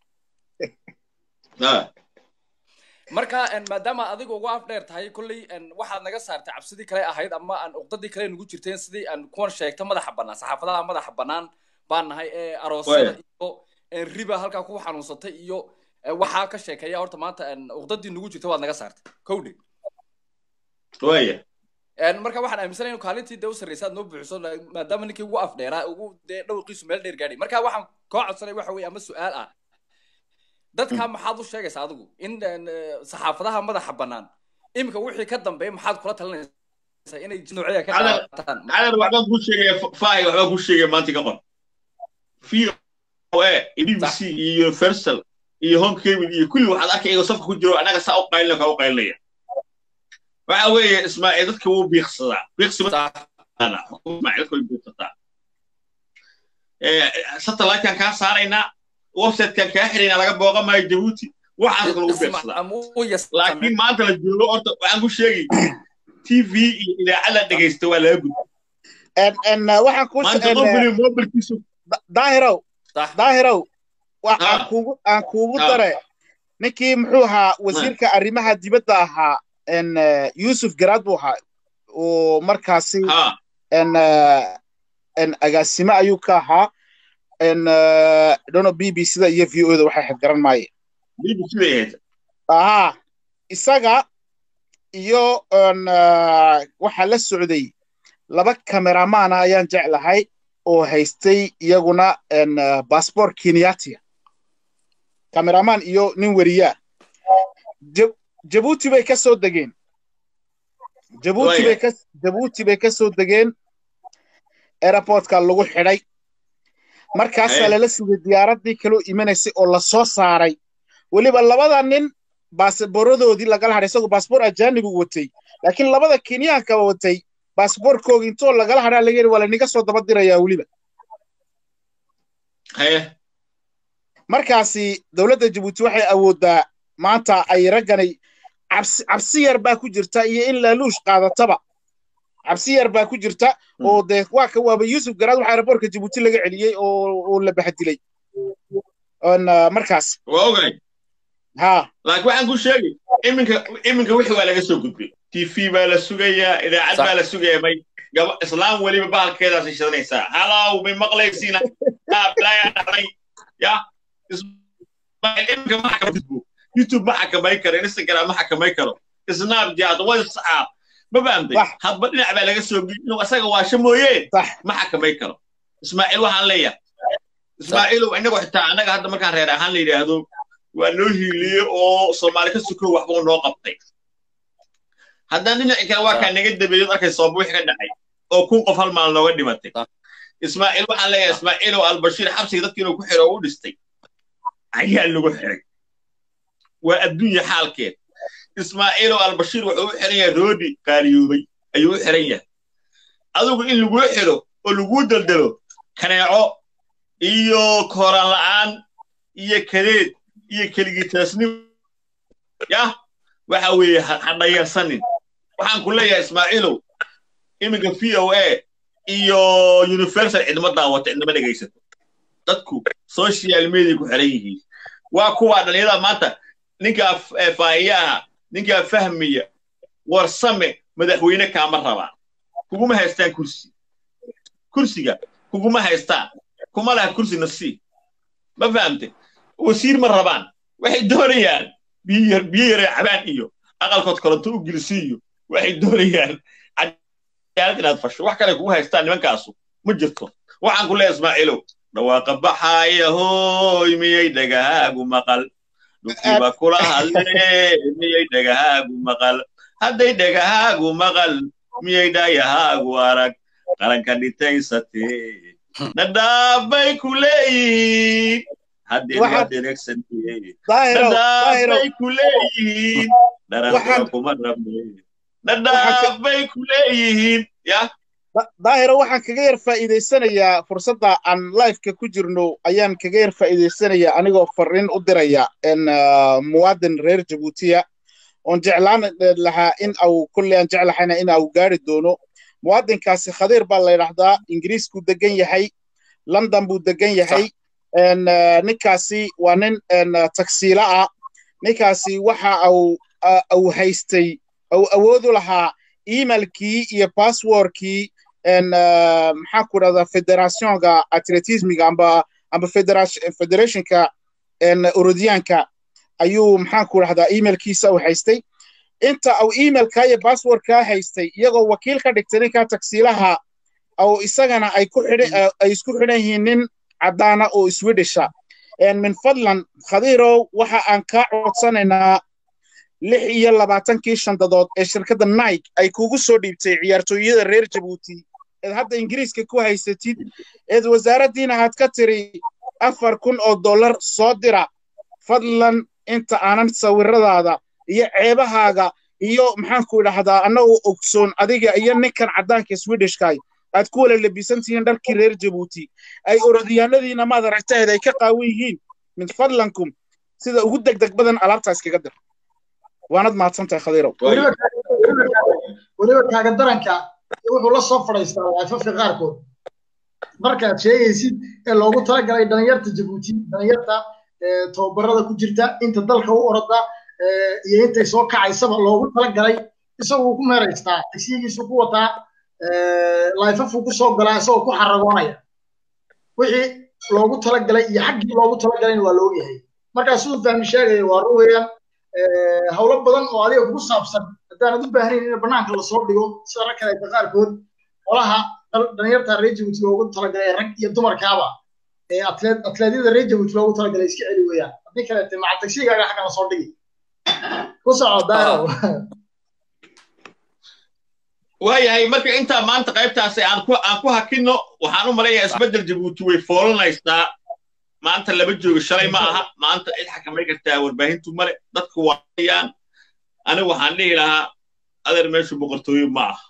marka maadaama adiga ugu afdheer tahay kolley waxaad naga saartay cabsidii kale ahayd ama aan uqdadii kale nagu jirteen sidii aan kuwan sheegta madaxa bannaan saxaafadaha madaxa bannaan baan nahay ee aroosyada iyo riba halkaa ku xanuunsatay iyo waxaa ka sheekeeya horta maanta uqdadii nagu jirta waad naga saartay kowdhe waya marka waxaan aaminsanay inu kaalintii dee u sarreysa aad noo buuxiso maadaama ninkii ugu afdheeraa ugu dee dhawaqiisu meel dheer gaadhay marka waxaan koo codsanay waxa weye ama su-aal ah dadka maxaad u sheegaysaa adigu in saxaafadaha madaxa bannaan iminka wixii ka dambeeya maxaad kula talinaysaa inay noocyada ka qaataan cadar waxbaan kuu sheegaya fahay waxbaan kuu sheegaya maanta ka qor v o a b b c iyo universal iyo home cable iyo kulli waxaad arkay iyagoo safka ku jiro annaga saa u qaylina kaa u qaylinaya waxa weeye ismaaciil dadka wuu biiqsadaa biiqsimaismaaciil dadka way biiqsataa satellitekan kaa saaraynaa websitekan kaa xiraynaa laga booqa maayo jabuuti waxaas lagu biiqsadaa laakiin maanta la joogo horta waxaan ku sheegi t v iyo idaacad la dhegaysta waa laga gudba waxaan ku maanta qofkani mobilkiisu daahirow daahirow aan kuugu aan kuugu dare ninkii muxuu ahaa wasiirka arrimaha dibadda ahaa yusuf garaad buu ahaa oo markaasi agaasime ayuu ka ahaa dono b b sida iyo v o da waxay xad garan maaye aha isaga iyo waxaa la socday laba kameramaana ayaan jeclahay oo haystay iyaguna basbor kenyatia kameraman iyo nin weriyaa jabuuti bay ka soo degeen jabuuti bay ka jabuuti bay ka soo degeen airportka lagu xidhay markaasaa lala sugay diyaaraddii kaloo imanaysay oo la soo saaray weliba labada nin baasboorradoodii lagala hadhay isagoo baasboor ajaanibu watay laakiin labada kenyaanka watay baasboorkooga intoo lagala hadhaa laga yidhi waa laniga soo daba dirayaa weliba markaasi dowladda jabuuti waxay awooddaa maanta ay ragganay cabsi cabsi yar baa ku jirta iyo in laaluush qaadataba cabsi yar baa ku jirta oo dee waa ka waaba yuusuf garaad waxaa aeroboortka jabuuti laga celiyey oo oo la baxdilay markaas waa ogay ha laakiin waxaan ku sheegay iminka iminka wixii waa laga soo gudbay t v baa la sugayaa idaacad baa la sugayaa may gaba islaam weliba bahalkeedaasay shidanaysaa halow may maqlaysiina balaayaa dhacday ya iminka ma xakama gudbo youtube ma xakamay karo instagram ma xakamay karo snapchat whatsapp ma fahamtay hadba dhinac baa laga soo gudbi inuu asaga waasho mooyee ma xakamay karo ismaaciil waxaan leeyahay ismaaciilow inagoo xitaa annaga hadda markaan reer ahaan la yidhaahdo waa noo hiiliyey oo soomaali ka suko waxbuu noo qabtay haddaan dhinaci kale waa kaa naga dabeeyo arkay sooba wixii ka dhacay oo kun qof hal maal nooga dhimatay ismaaciil waxaan leeyahay ismaaciilow albashiir xabsiga dadka inuu ku xiro oo u dhistay ayaa lagu xiray waa adduunya xaalkeed ismaaciilow albashiir wuxuu u xiran yahay roodi qaaliyoobay ayuu u xiran yahay adigu in laguu xiro oo laguu daldalo kaneeco iyo kooraan la'aan iyo kadeed iyo keligitaasnimo yah waxa weeye ha dhayarsanin waxaan ku leeyahay ismaaciilow iminka v o a iyo universal cidma daawata cidnama dhegaysato dadku social media ku xiran yihiin waa kuwaa dhalinyarada maanta ninkaa faahiyaha ninkaa fahmiya warsame madaxweyne kaama rabaan kuguma haystaan kursi kursiga kuguma haystaan kuma laha kursi nafsi ma fahamte wasiir ma rabaan waxay doonayaan biyo yare cabaan iyo aqalkood koronto u gelisi iyo waxay doonayaan cadaalad inaad fasho wax kale kugu haystaan nimankaasu ma jirto waxaan ku leeyahay ismaaciilow dhawaaqa baxaaya hooy miyay dhagahaagu maqal dhulkiiba kula hadlee miyay dhagahaagu maqal hadday dhagahaagu maqal miyay dhaayahaagu arag qaranka dhitaysatee nadhaafbay ku leeyihiin haddeen waa dhereegsantee nadhaafbay ku leeyihiin dharantuna kuma rabne nadhaafbay ku leeyihiin yah daahiro waxaan kaga yar faa'iidaysanayaa fursadda aan liveka ku jirno ayaan kaga yar faa'iidaysanayaa anigoo fariin u diraya muwaadin reer jabuutiya oon jeclaan lahaa in au kolley aan jeclahayna in au gaari doono muwaadinkaasi khadiir baa la yidhaahdaa ingiriiskuu degan yahay london buu degan yahay ninkaasi waa nin tagsiila ah ninkaasi waxa au au haystay au awoodu lahaa emailkii iyo passwordkii maxaa ku dhahdaa federationka atletismiga amba amba federationka urodiyaanka ayuu maxaan ku dhahdaa emailkiisa u haystay inta au emailka iyo passwordka haystay iyagoo wakiil ka dhigtay ninka tagsiilaha au isagana ay ku xidhan ay isku xidhan yihiin nin caddaana oo swedisha min fadlan khadiirow waxa aan kaa codsanaynaa lix iyo labaatankii shandadood ee shirkadda nike ay kugu soo dhiibtay ciyaartooyada reer jabuuti eed hadda ingiriiska ku haysatid eed wasaaraddiina aad ka tiri afar kun oo dollar soo dira fadlan inta aanan sawiradaada iyo ceebahaaga iyo maxaanku idhahdaa annagoo ogsoon adiga iyo ninkan caddaanka swedishkay aad ku wala labisan tihiin dharkii reer jabuuti ay orodyaanadiina maad aragtaheed ay ka qaawan yihiin min fadlankum sida ugu degdeg badan alaabtaa iskaga dir waanad mahadsantahay khadiirow weliba kaaga daranka wuxuu la soo fadhiistaa waafafka qaarkood markaad sheegaysid ee loogu talagalay dhalinyarta jabuuti dhalinyarta tababarada ku jirta inta dalka u orada iyo intay soo kacaysaba loogu talagalay isaguu ku meeraystaa tagsiyigiisu ku wataa laifafuu ku soo galaa isagoo ku xaragoonaya wixii loogu talagalay iyo xaggii loogu talagalayna waa loogu yahay markaa siduu fahmi sheegaya waa run weeyaan howlo badan oo adiga kugu saabsan haddaanad u baahnayn in banaanka lasoo dhigo sida rag kaleeta qaarkood qolaha dhalinyarta reer jabuuti loogu talagalay rag iyo dumarkaaba ee atleedyada reer jabuuti loogu talagalay iska celi weeyaan haddii kaleete maca tagsigaaga xagga lasoo dhigi ku soco daaro waayahay marka intaa maanta qaybtaasi aan ku aan ku hakinno waxaan u malaynayaa isbeddel jabuuti way foolanaysaa maanta lama joogo shalay ma aha maanta cid xakamay kartaa warbaahintu male dadku waayaan anigu waxaan dhihi lahaa adeer meeshu boqortooyo ma aha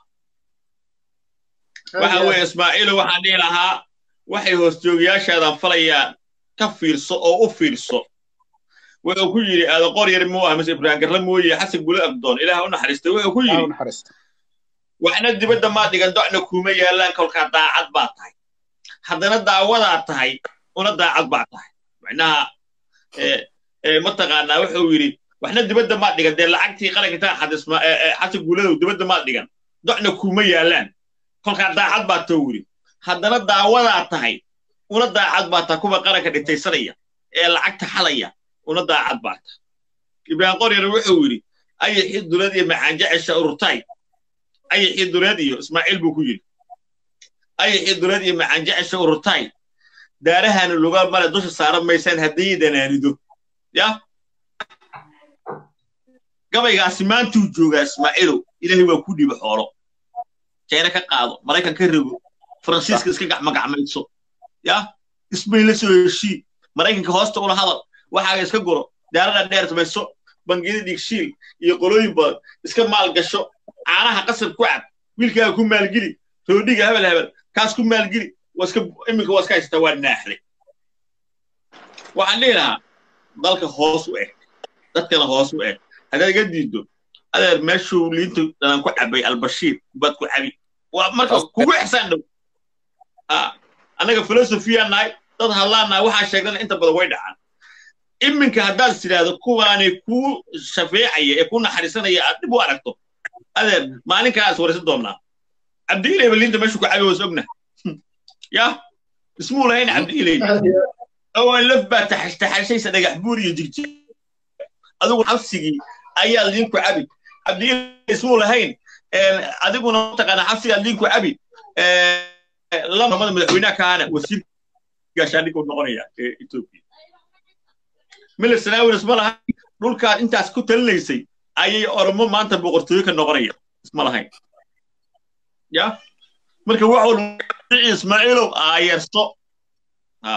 waxa weeye ismaaciilo waxaan dhihi lahaa waxay hoosjoogayaashaadan falayaan ka fiirso oo u fiirso wuxuu ku yidhi aada qor yar muu ah mise ibraahim garla mooye xasan gule abdoon ilaah u naxariistay wuxuu ku yidhi waxna dibadda maa dhigan docna kuuma yaallaan kolkaa daacad baa tahay haddana daawadaa tahay una daacad baa tahay macnaha mataqaanaa wuxuu yidhi waxna dibadda maa dhigan dee lacagtii qaranka intaan xadisma xasan guuladow dibadda maa dhigan docna kuuma yaallaan kolkaa daacad baa too yidhi haddana daawadaa tahay una daacad baa tahay kuwa qaranka dhintaysanaya ee lacagta xalaya una daacad baa tahay ibraahim qoryar wuxuu yidhi ayaxii dulad iyo macaanjecesha ururtay ayaxii duleed iyo ismaaciil buu ku yidhi ayaxii duleed iyo macaanjecesha ururtay daarahana lugaal male dusha saaran maysaan haddii danaanido ya gabaygaasi maantuu joogaa ismaaciilow ilaahay waa ku dhiiba xoolo jayna ka qaado maraykan ka rego faransiiska iska gacmagacmayso ya isbayn la soo heshii maraykanka hoosta ula hadal waxaaga iska guro daarada dheertmayso bangiyada dhiigshiil iyo qolooyin badan iska maalgasho caanaha qasab ku cab wiilkaaga ku maalgeli roodhiga hebel hebel kaas ku maalgeli waska iminka waa iska haysataa waa naaxday waxaan dhihi lahaa dalka hoos u eg dadkana hoos u eg haddaad iga diiddo adeer meeshuu liinta dhanan ku cabay albashiir baad ku cabi waa marka kugu ixsaan dhow annaga filosofiyaa nahay dad hadlaan nahay waxaa sheegdana inta badan way dhacaan iminka haddaad tidhaahdo kuwaanay kuu shafeecaya ee ku naxariisanaya aad dhib u aragto adeer maalinkaas waraysan doonnaa cabdiilay balinta meeshu ku cabi hoos ogna ya ismuu lahayn cabdiilay oo laf baa taxashaysa dhagax buur iyo jirjir adigu xabsigii ayaa liinku cabi cabdiilay ismuu lahayn adiguna mataqaana xabsigaa liinku cabi lamada madaxweynaha kaana wasiir gaashaandhig uu noqonaya ee etoobiya mila sanaawin isma lahayn dhulkaad intaas ku talinaysay ayay oromo maanta boqortooyo ka noqonaya isma lahayn ya marka wax walba ismaaciilow aayarso ha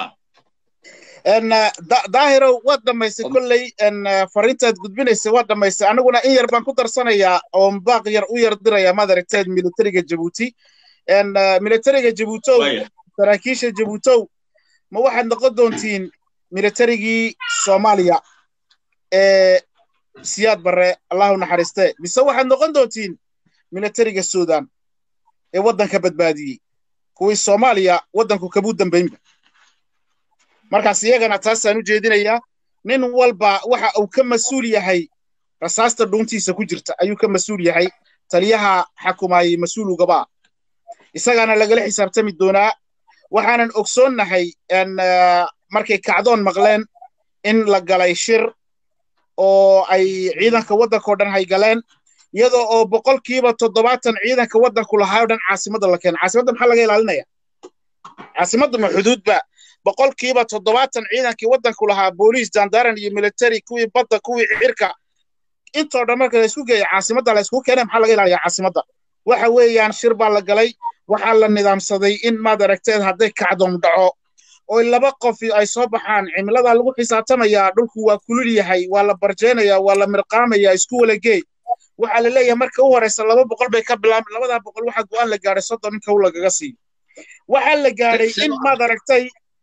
daahirow waad dhammaysay kolley fariintaad gudbinaysay waad dhammaysay aniguna in yar baan ku darsanayaa oo baaq yar u yar diraya maad aragteed militariga jabuuti militariga jabuutow saraakiisha jabuutow ma waxaad noqon doontiin militarigii soomaaliya ee siyaad barre allahu naxariiste mise waxaad noqon doontiin militariga suudan ee waddanka badbaadiyey kuwii soomaaliya waddanku kabuu dambaynba markaas iyagana taasaan u jeedinayaa nin walba waxa uu ka mas-uul yahay rasaasta dhuuntiisa ku jirta ayuu ka mas-uul yahay taliyaha xakumaayey mas-uul ugaba isagaana lagala xisaabtami doonaa waxaanan ogsoonnahay markay kacdoon maqleen in la galay shir oo ay ciidanka waddankao dhan haygaleen iyadoo oo boqolkiiba toddobaatan ciidanka waddanku lahaa o dhan caasimadda la keena caasimadda maxaa laga ilaalinaya caasimadda ma xuduudba boqolkiiba toddobaatan ciidankii waddanku lahaa booliis jandaran iyo military kuwii badda kuwii cirka intoo dhan marka la isku geeya caasimadda la isku keenay maxaa laga ilaaliyaa caasimadda waxa weeyaan shir baa la galay waxaa la nidaamsaday in maad aragteed hadday kacdoom dhaco oo laba qof ay soo baxaan cimiladaa lagu xisaabtamayaa dhulku waa kulul yahay waa la barjeenayaa waa la mirqaamayaa isku wala geey waxaa la leeyahay marka u horeysa laba boqol bay ka bilaabeen labadaa boqol waxaa go'aan la gaadhay soddon in kow lagaga siiyo waxaa la gaadhay in maad aragtay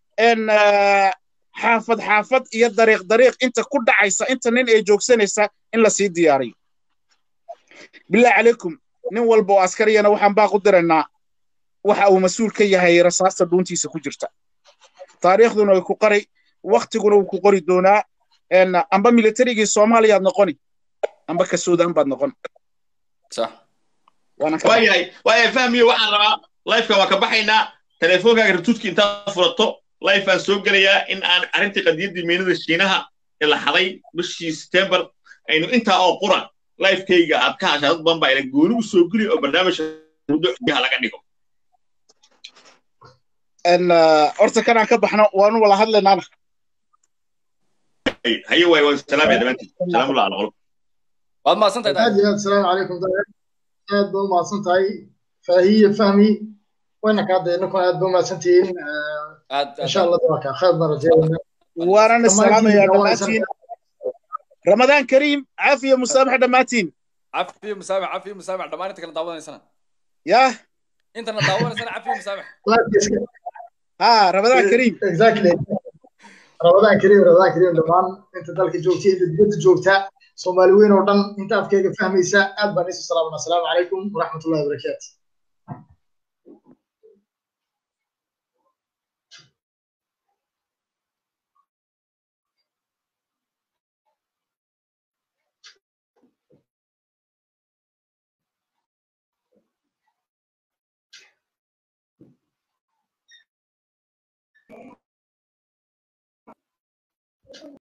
xaafad xaafad iyo dariiq dariiq inta ku dhacaysa inta nin ay joogsanaysa in la sii diyaariyo bilaahi calaykum nin walba oo askariyana waxaan baaq u diraynaa waxa uu mas-uul ka yahay rasaasta dhuuntiisa ku jirta taariikhduna way ku qari waktiguna wuu ku qori doonaa amba militarigii soomaaliyaad noqoni amba ka suudaan baad noqon waayahay waayahay fahmiyo waxaan rabaa lifeka waa ka baxaynaa teleefoonkaaga ratuudki intaad furato life aan soo gelayaa in aan arrintii qadiyaddii meynada shiinaha ee la xaday bishii september aynu intaa oo qura lifekayga aad ka hashaa dad badan baa ila gooni u soo geli oo barnaamijka muddoha laga dhigo horta kanaan ka baxno waanu wala hadlaynaana haye waay waan salaamaya dhammaantiin salaamullah ala qolub waad mahadsantahay aad iyo aad asalaamu calaykum aad ba umahadsan tahay faahiye fahmi wayna kaa dee ninkuna aad ba umahadsantihiin insha allah waa kaa khayr baan rajeynayna waanana salaamayaa dhammaantiin ramadaan kariim caafiya musaamax dhammaantiin cafiyo musaamax cafiyo musaamax dhammaan inta kala daawanaysana yah intana daawanaysana cafiyo musaamax ha ramadaan kariim exactly ramadaan kariim ramadaan kariim dhammaan inta dalka joogta inta dibadda joogta soomaali weyn oo dhan inta afkayga fahmaysa aad baan isu salaamana asalaamu calaykum waraxmatullahi wabarakaatu